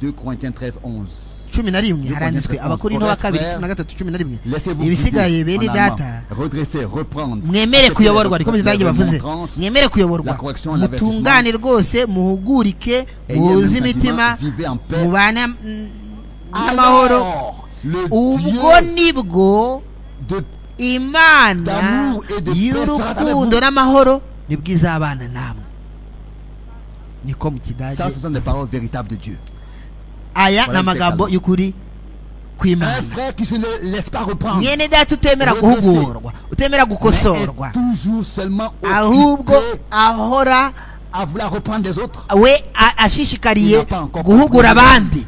2 Corinthiens 13 11 cumi na rimwe Deux haranditswe Corinthiens, abakorinto ba onze, kabiri frère. cumi na gatatu cumi na rimwe Laissez-vous ibisigaye guider bene en allemand. data redresser reprendre mwemere Acceptez la- kuyoborwa niko bitangiye la bavuze remontrance, mwemere kuyoborwa la correction, l'avertissement. mutungane rwose muhugurike Ayez muhuze le imitima sentiment, vivez en paix. mubane mm, n'amahoro Alors, le ubwo Dieu nibwo de imana D'amour et de paix sera y'urukundo avec n'amahoro nibwo izabana namwe niko mu kidage ça ce sont des paroles véritables de Dieu aya ni Voilà amagambo umutekano. y'ukuri un kw'imana frère qui se ne laisse pas reprendre mwene data utemera Redresser. guhugurwa utemera mais gukosorwa est toujours seulement ahubwo occupé ahora à vouloir reprendre des autres we a- ashishikariye Il n'a pas encore guhugura compris. abandi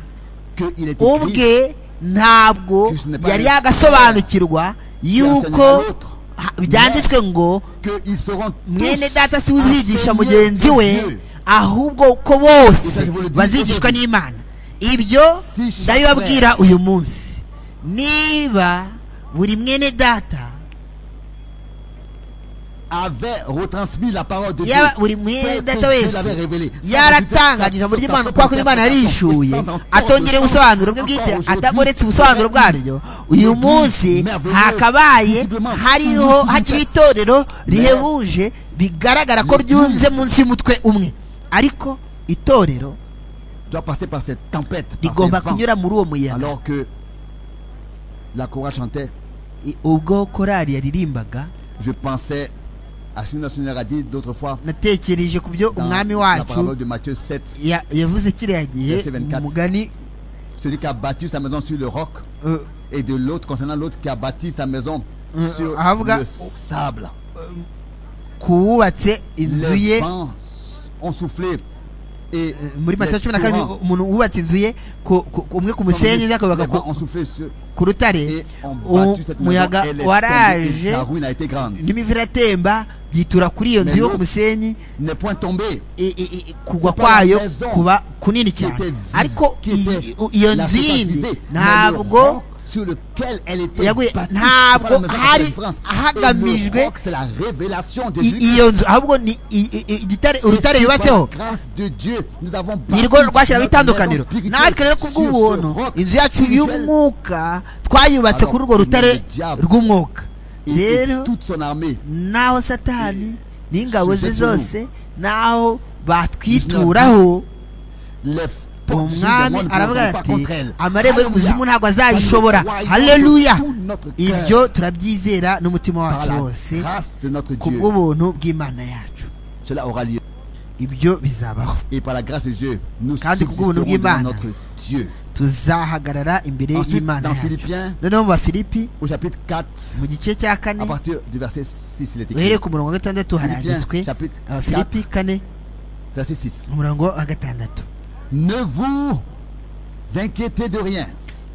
qu'il est écrit ubwe ntabwo Que ce n'est pas yari le- yagasobanukirwa yuko enseigné l'autre. ha- byanditswe ngo qu'ils seront mwene tous data si we uzigisha enseignés mugenzi par we Dieu. ahubwo ko Esa bose je vous le dis bazigishwa aujourd'hui. n'imana ibyo Si chaque- ndabibabwira uyu munsi niba buri mwene data avait retransmis la parole de Dieu. yaba buri mwenda wese yaratangaje ijambo ry'imana kuko kuri imana yarishyuye atongera ubusobanuro bwe bwite atagoretse ubusobanuro bwaryo uyu munsi hakabaye hariho hakiri itorero rihebuje bigaragara ko ryunze munsi y'umutwe umwe ariko itorero doit passer par cette tempête, par ces rigomba vents, kunyura muri uwo muyaga alors que la chorale chantait. I- ubwo korari yaririmbaga Je pensais à Chine National a dit d'autres fois natekereje ku byo dans umwami la wacu parabole de Matthieu 7, ya- yavuze kiriya gihe Verse 24. mu mugani celui qui a bâti sa maison sur le roc, euh, et de l'autre concernant l'autre qui a bâti sa maison Euh, sur Havga- le sable. kuwubatse inzu Les ye vents ont soufflé et muri les matayo cumi na kabiri torrents umuntu wubatse inzu ye ku- ku- ku- umwe ku Comme musenyi dit, undi akubaka les ku- vents ont soufflé sur- ku rutare et ont uwo battu cette muyaga maison. Elle est tombée, et waraje la ruine a été grande. n'imivu iratemba byitura kuri iyo nzu Mais yo ku l'autre- musenyi N'est point tombé. i- i- i- kugwa C'est pas la kwayo maison kuba kunini qui cyane était vide, ariko qui était iyi- iyo la nzu surface yindi visée, mais le ntabwo roc sur lequel elle était yaguye bâtie, ntabwo c'est pas la maison de la hari délivrance. hagamijwe Et le roc, c'est la révélation de i- Dieu. iyo nzu ahubwo ni i- i- i- igitare urutare Et c'est par yubatseho la grâce de Dieu, nous avons bâti nirwo rwashyiraho notre maison itandukaniro spirituelle natwe rero ku sur bw'ubuntu ce roc inzu yacu spirituel. y'umwuka twayubatse kuri urwo rutare rw'umwuka Et- et rero toute son armée. naho satani n'ingabo ze Sitatu. zose naho batwituraho Les portes du umwami démon ne aravuga pourront pas ati contre elle. amarembo y'ubuzimu ntabwo azayishobora Alléluia. Nous croyons haleluya de tout notre cœur ibyo turabyizera n'umutima par wacu la wose grâce de notre ku Dieu. bw'ubuntu bw'imana yacu Cela aura lieu. ibyo bizabaho Et par la grâce de Dieu, nous Kandi ku subsisterons bw'ubuntu devant bw'Imana. notre Dieu. tuzahagarara imbere Ensuite, y'imana dans yacu Philippiens- noneho mu bafilipi Au chapitre 4, mu gice cya kane à partir du verset 6, il est écrit. uhereye ku murongo wa gatandatu haranditswe chapitre abafilipi kane Verset 6. umurongo wa gatandatu Ne vous inquiétez de rien.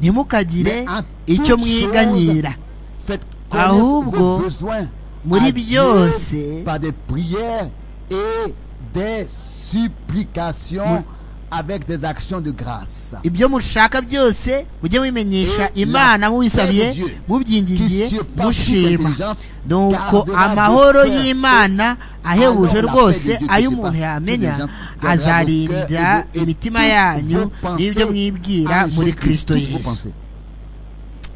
ntimukagire Mais en icyo toute mwiganyira chose, Faites connaître Ahubwo, vos besoins muri à Dieu byose, par des prières et des supplications avec des actions de grâce. ibyo mushaka byose mujye mubimenyesha Et imana la paix mubisabiye de Dieu, mubyingingiye qui surpasse mushima toute intelligence, nuko gardera amahoro votre cœur y'imana ahebuje Alors la paix rwose de Dieu qui ayo surpasse umuntu toute yamenya intelligence, gardera votre cœur et azarinda vos- et imitima toutes yanyu vos pensées n'ibyo mwibwira en muri Jésus-Christ, kristo toutes vos yesu pensées.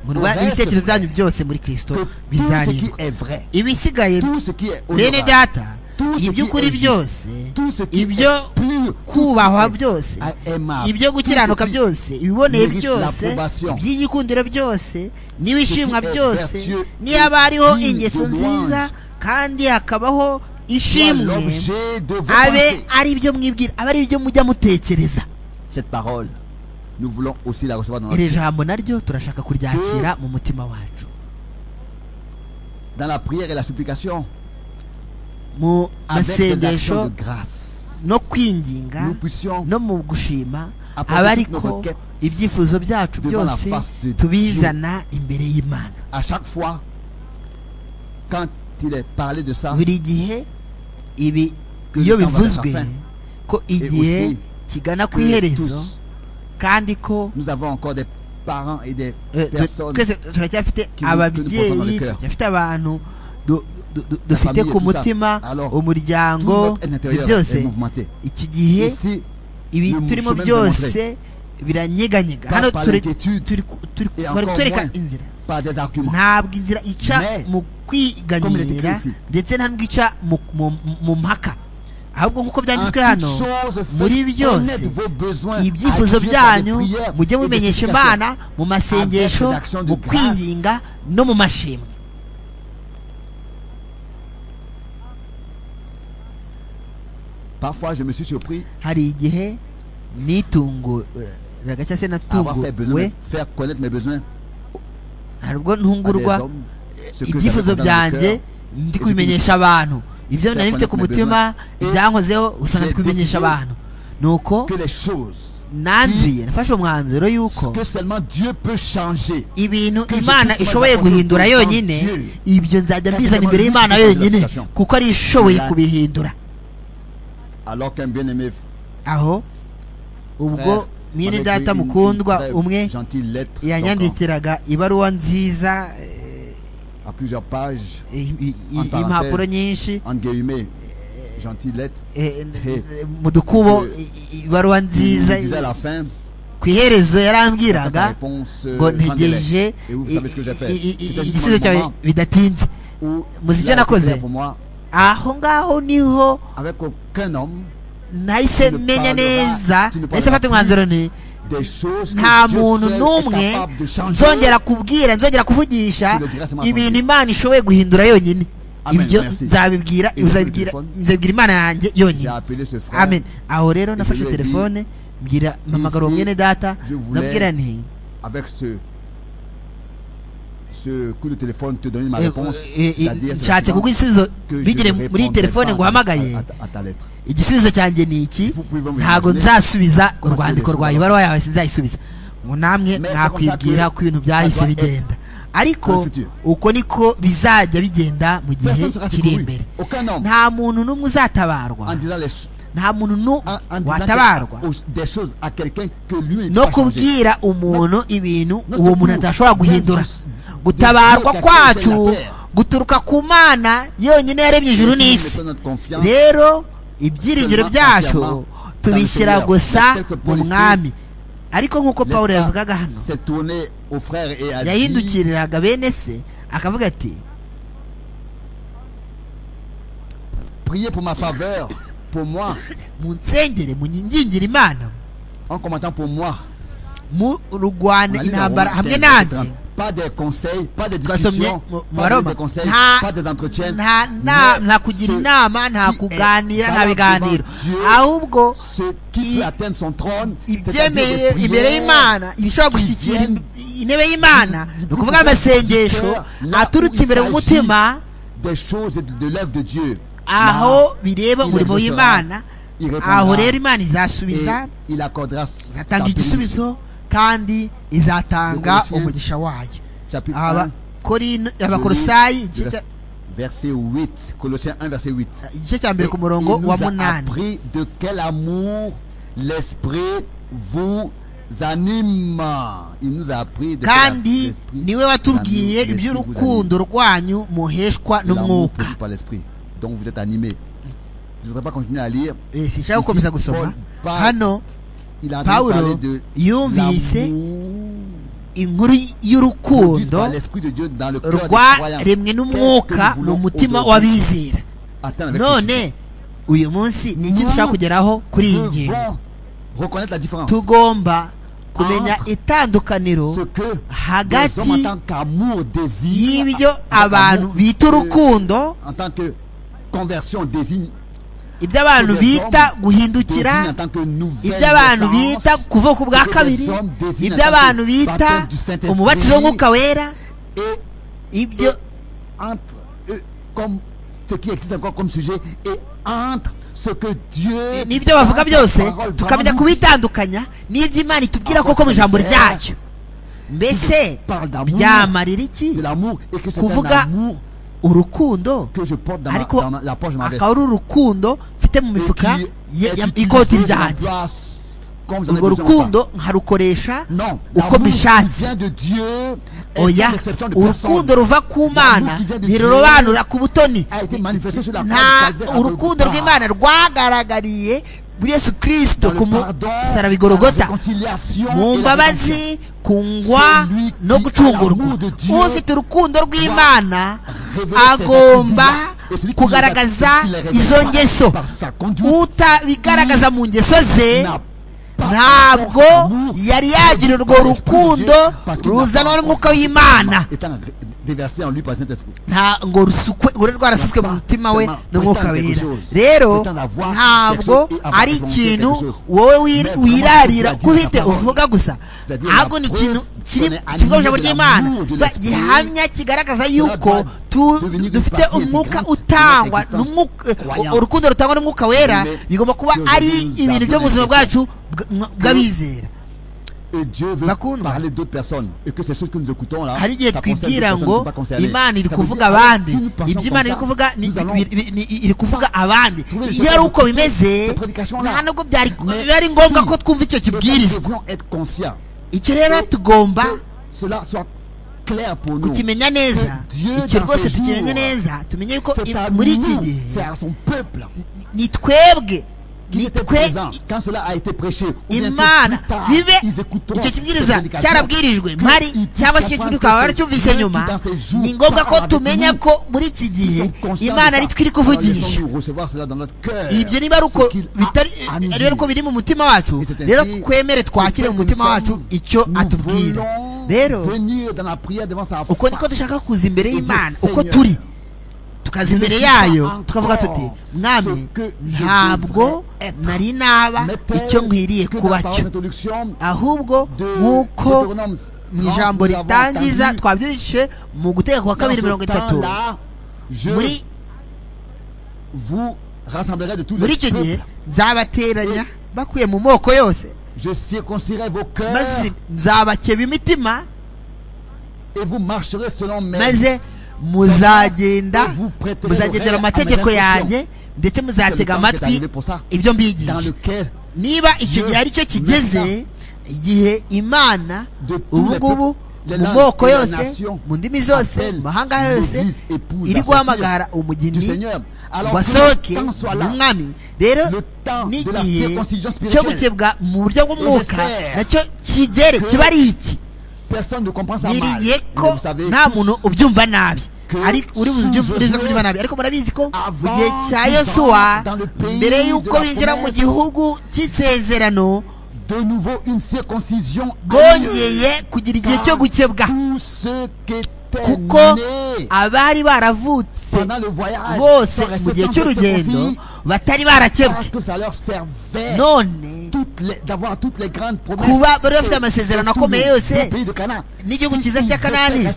murwanye ibitekerezo byanyu byose muri kirisito bizarindwa ibisigaye bene bene data Tout ce iby'ukuri qui est byose tout ce qui est ibyo pur, kubahwa tout ce qui est byose aimable, ibyo tout ce gukiranuka qui byose ibiboneye mérite byose l'approbation, iby'igikundiro byose n'ibishimwa ce qui est byose vertueux, niba hariho digne de ingeso louange, nziza kandi hakabaho soit ishimwe l'objet de vos abe pensées. ari ibyo mwibwira abe ari ibyo mujya mutekereza Cette parole, nous voulons aussi la recevoir dans notre iri jambo naryo turashaka kuryakira mu mutima wacu dans la prière et la supplication mu avec des actions masengesho de grâce. no kwinginga Nous puissions no mu gushima Apporter aba toutes nos ariko requêtes ibyifuzo byacu devant la byose face de tubizana imbere y'imana à chaque fois, quand il est parlé de ça, buri gihe ibi Que iyo le temps va bivuzwe vers la fin. ko Et igihe aussi kigana ku que iherezo tous, kandi ko nous avons encore des parents et des eh, tu- personnes twese turacyafite qui nous donnent ababyeyi le cœur. turacyafite abantu du- du- du- dufite famille, ku tout ça. mutima Alors, umuryango tout notre ibyo intérieur est byose mouvementé. iki gihe Ici, ibi Ni turimo mushobora byose biranyeganyega Par- hano par turi l'inquiétude. turi ku- turi ku- Et bari encore kutwereka moins. inzira par des arguments. ntabwo inzira ica Mais, mu comme il est kwiganyira écrit ici. ndetse nta n'ubwo ica mu- mu- mu mpaka ahubwo nk'uko byanditswe hano muri byose ibyifuzo byanyu mujye mumenyesha imana mu masengesho Avec des actions de mu grâce. kwinginga no mu mashimwe Parfois, je me suis surpris hari igihe nitunguraga cyangwa se à avoir fait besoin, natunguwe de faire connaître mes besoins hari ubwo à des ntungurwa hommes, ce que j'avais ibyifuzo dans le cœur. byanjye ndi kubimenyesha abantu ibyo nari mfite ku mutima ibyankozeho usanga ndi kubimenyesha abantu nuko Que les choses nanzuye nafashe umwanzuro y'uko que seulement Dieu peut changer. ibintu imana ishoboye guhindura yonyine ibyo nzajya mbizana imbere y'imana yonyine kuko ari ishoboye kubihindura Alors qu'un bien-aimé aho ubwo frère mwene m'avait data écrit une- mukundwa une très umwe gentille lettre donc, yanyandikiraga ibaruwa nziza eh, en- à plusieurs pages, i- i- En i- parenthèse. impapuro nyinshi en guillemets, gentille lettre. eh, Eh. mu dukubo Eh. i- i- ibaruwa Il nziza me disait à la fin, ku iherezo j'attends ta yarambwiraga réponse ngo euh, sans ntegereje délai. Et vous savez ce que j'ai fait. i- i- i- C'était igisubizo justement le cyawe moment bidatinze où il a Muzi ibyo nakoze? été clair pour moi, aho ngaho niho avec aucun homme, nahise Tu ne menya parleras- neza tu ne parleras nahise mfata plus. umwanzuro ni des choses que nta Dieu muntu seul est n'umwe capable de changer. nzongera kubwira nzongera kuvugisha Tu le diras seulement à ibintu toi. imana ishoboye guhindura yonyine Amen, ibyo merci. nzabibwira Et uzabibwira le téléphone. nzabibwira imana yanjye J'ai yonyine appelé ce frère. amen aho rero nafashe lui ai dit, telefone mbwira mpamagara uwo ici, mwene data je voulais- nabwira nti avec ce ce coup de téléphone te donner ma eh, réponse eh, eh, c'est-à-dire nshatse simplement kuguha igisubizo que je bigire ne muri iyi telefone ngo répondrai pas uhamagaye à, à- à ta lettre igisubizo cyanjye ni iki Vous pouvez me ntabwo imaginer. nzasubiza Comment urwandiko c'est rwawe le ibaruwa yawe sinzayisubiza ngo namwe Mais mwakwibwira c'est ko comme ça ibintu que byahise ça doit bigenda dans ariko le futur. uko niko bizajya bigenda mu gihe Personne sera kiri secouru. imbere Aucun homme. nta muntu n'umwe uzatabarwa en disant, les ch- nta muntu en- en n'umwe disant watabarwa que- aux- des choses à quelqu'un que lui il no peut changer. kubwira umuntu ibintu No uwo muntu secours. atashobora guhindura Vingt-deux. gutabarwa Vingt-deux kwacu quatorze la terre. guturuka ku mana yonyine yaremye ijuru Nous n'isi mettons notre confiance rero ibyiringiro byacu tubishyira gusa mu mwami ariko nk'uko L'État pawulo yavugaga hano s'est tourné aux frères et a dit yahindukiriraga bene se akavuga ati priez pour ma faveur pour moi munsengere munyingingire imana en commentant pour moi On murugwana a lu dans intambara Romains hamwe 15, nanjye pas des conseils pas des twasomye discussions mu- mu pas baroma des conseils nta pas des entretiens nta- nta- mais nta kugira ce inama nta qui est kuganira nta valable biganiro devant Dieu, ahubwo ce qui i- peut atteindre son trône c'est-à-dire ibyemeye des imbere prières, y'imana ibishobora gushyikira im- intebe y'imana ni ukuvuga amasengesho aturutse imbere mu mutima des choses de, de l'œuvre de Dieu aho bireba il exaucera, umurimo w'imana il répondra, aho rero imana et izasubiza il accordera sa izatanga bénédiction. igisubizo kandi izatanga Colossiens, umugisha wayo chapitre un, Abakorin- le abakorosayi livre igice vers- cya- verset 8 Colossiens 1 verset 8 igice cya mbere ku murongo il wa nous a munani appris de quel amour l'esprit vous anime il nous a appris de quel kandi l'esprit niwe watubwiye l'esprit vous iby'urukundo rwanyu muheshwa anime. L'amour produit n'umwuka par l'esprit donc vous êtes animé je ne voudrais pas continuer à lire Eh, sinshaka gukomeza Ici, Paul gusoma parle- hano il a entendu pawulo parler de yumvise l'amour inkuru y'urukundo rwaremwe n'umwuka mu mutima w'abizera none uyu munsi ni iki dushobora kugeraho kuri iyi ngingo tugomba kumenya itandukaniro hagati y'ibyo abantu bita urukundo ibyo abantu bita guhindukira ibyo abantu bita kuvuka ubwa kabiri ibyo abantu bita umubatizo w'umwuka wera ibyo n'ibyo bavuga byose tukamenya kubitandukanya n'ibyo imana itubwira koko mu ijambo ryacyo mbese byamarira iki kuvuga urukundo ariko akaba ari urukundo mfite mu mifuka y'ikoti ryanjye urwo rukundo nkarukoresha uko bishatse oya urukundo ruva ku mana ntirurobanura ku butoni nta urukundo rw'imana rwagaragariye muri yesu kirisito ku musaraba igorogota mu mbabazi kungwa no gucungurwa ufite urukundo rw'imana agomba kugaragaza izo ngeso utabigaragaza mu ngeso ze ntabwo yari yagira urwo rukundo ruzanwa n'umwuka w'imana ntabwo rusukwe uri rwarasutswe mu mutima we n'umwuka wera rero ntabwo ari ikintu wowe wirarira ko uhite uvuga gusa ntabwo ni ikintu kivuga ijambo ry'imana gihamya kigaragaza yuko dufite umwuka utangwa urukundo rutangwa n'umwuka wera bigomba kuba ari ibintu byo mu buzima bwacu bw'abizera bakundwa hari igihe twibwira ngo imana iri kuvuga abandi ibyo imana iri kuvuga iri kuvuga abandi iyo ari uko bimeze nta nubwo biba ari ngombwa ko twumva icyo kibwirizwa icyo rero tugomba kukimenya neza icyo rwose tukimenye neza tumenye ko muri iki gihe ni twebwe nitwe imana bibe icyo kibwiriza cyarabwirijwe mpari cyangwa se kuri ukaba waracyumvise nyuma ni ngombwa ko tumenya ko muri iki gihe imana ari twiri kuvugisha ibyo niba ari uko biri mu mutima wacu rero twemere twakire mu mutima wacu icyo atubwira rero uko niko dushaka kuza imbere y'imana uko turi tukaza imbere yayo tukavuga tuti mwami ntabwo nari naba icyo nkwiriye kuba cyo ahubwo nk'uko mu ijambo ritangiza twabyujije mu guteka kwa kabiri mirongo itatu muri muri icyo gihe nzabateranya bakuye mu moko yose maze nzabakeba imitima maze muzagenda muzagendera mu mategeko yanjye ndetse muzatega amatwi ibyo mbigisha niba icyo gihe aricyo kigeze igihe imana ubu ngubu mu moko yose mu ndimi zose mu mahanga yose iri guhamagara umugeni wasohoke umwami rero n'igihe cyo gukebwa mu buryo bw'umwuka nacyo kigere kiba ari iki niriye ko nta muntu ubyumva nabi ariko uri buze kubyumva nabi ariko murabizi ko mu gihe cya yosuwa mbere y'uko binjira mu gihugu cy'isezerano bongeye kugira igihe cyo gukebwa kuko abari baravutse bose mu gihe cy'urugendo batari barakebwe none kuba bari bafite amasezerano akomeye yose n'igihugu cyiza cya kanani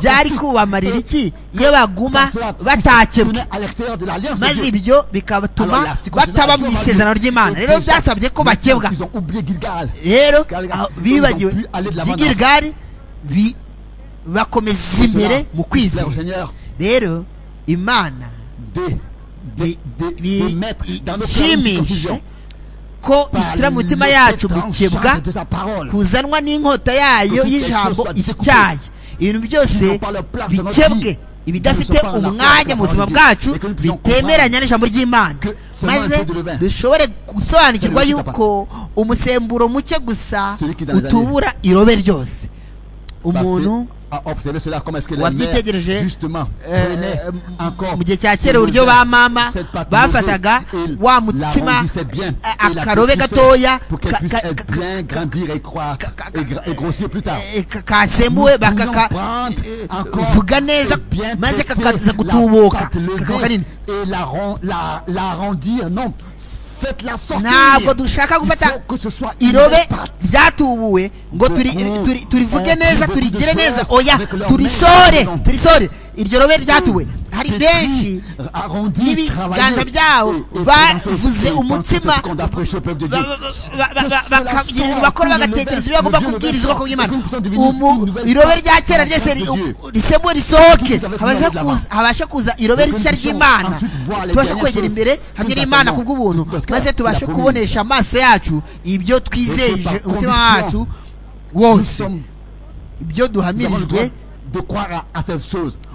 byari kubamarira iki iyo baguma batakebwe maze ibyo bigatuma bataba mu isezerano ry'imana rero byasabye ko bakebwa rero bibagiwe by'igirigari bakomeza imbere mu kwizera rero imana bishimisha ko ishyira mu mitima yacu gukebwa kuzanwa n'inkota yayo y'ijambo ityaye ibintu byose bikebwe ibidafite umwanya mu buzima bwacu bitemeranya n'ijambo ry'imana maze dushobore gusobanukirwa yuko umusemburo muke gusa utubura irobe ryose umuntu wabyitegereje mu gihe cya kera uburyo ba mama bafataga wa mutsima akarobe gatoya kasembuwe bakakavuga neza maze kakaza gutubuka kakaba kanini ntabwo dushaka gufata irobe ryatubuwe ngo turivuge neza turigire neza oya turisore turisore iryo robe ryatuwe hari benshi n'ibiganza byabo bavuze umutima bakagira ibintu bakora bagatekereza ibyo bagomba kubwiriza ubwoko bw'imana irobe rya kera ryese risembuwe risohoke habashe kuza irobe rishya ry'imana tubashe kwegera imbere hamwe n'imana ku bw'ubuntu maze tubashe kubonesha amaso yacu ibyo twizeje umutima wacu wose ibyo duhamirijwe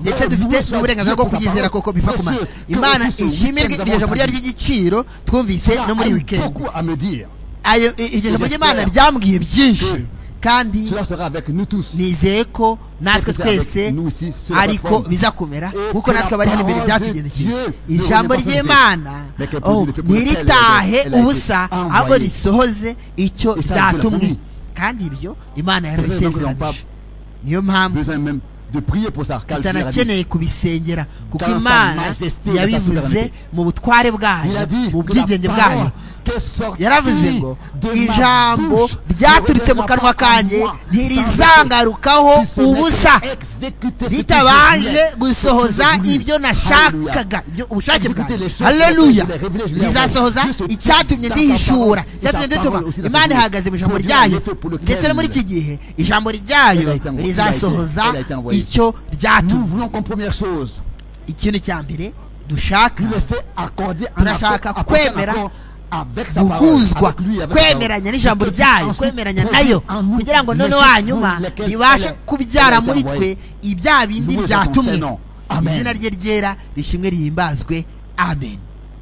ndetse dufite n'uburenganzira bwo kuyizera koko biva ku mana imana ishimirwe iryo jambo ryari ry'igiciro twumvise no muri wikendi iryo jambo ry'imana ryambwiye byinshi kandi nizeye ko natwe twese ariko bizakomera kuko natwe abari hano imbere byatugendekeye ijambo ry'imana ntiritahe ubusa ahubwo risohoze icyo ryatumwe kandi ibyo imana yarabisezeranije niyo mpamvu tutanakeneye kubisengera kuko imana yabivuze mu butware bwayo mu bwigenge bwayo yaravuze ngo ijambo ryaturutse mu kanwa kanjye ntirizangarukaho ubusa ritabanje gusohoza ibyo nashakaga ubushake bwawe haleluya rizasohoza icyatumye ndihishura icyatumye ndituma imana ihagaze mu ijambo ryayo ndetse no muri iki gihe ijambo ryayo rizasohoza icyo ryatumye ikintu cya mbere dushaka turashaka kwemera guhuzwa kwemeranya n'ijambo ryayo kwemeranya nayo kugira ngo none wanyuma ribashe kubyara muri twe ibya bindi byatumye izina rye ryera rishimwe rihimbazwe amen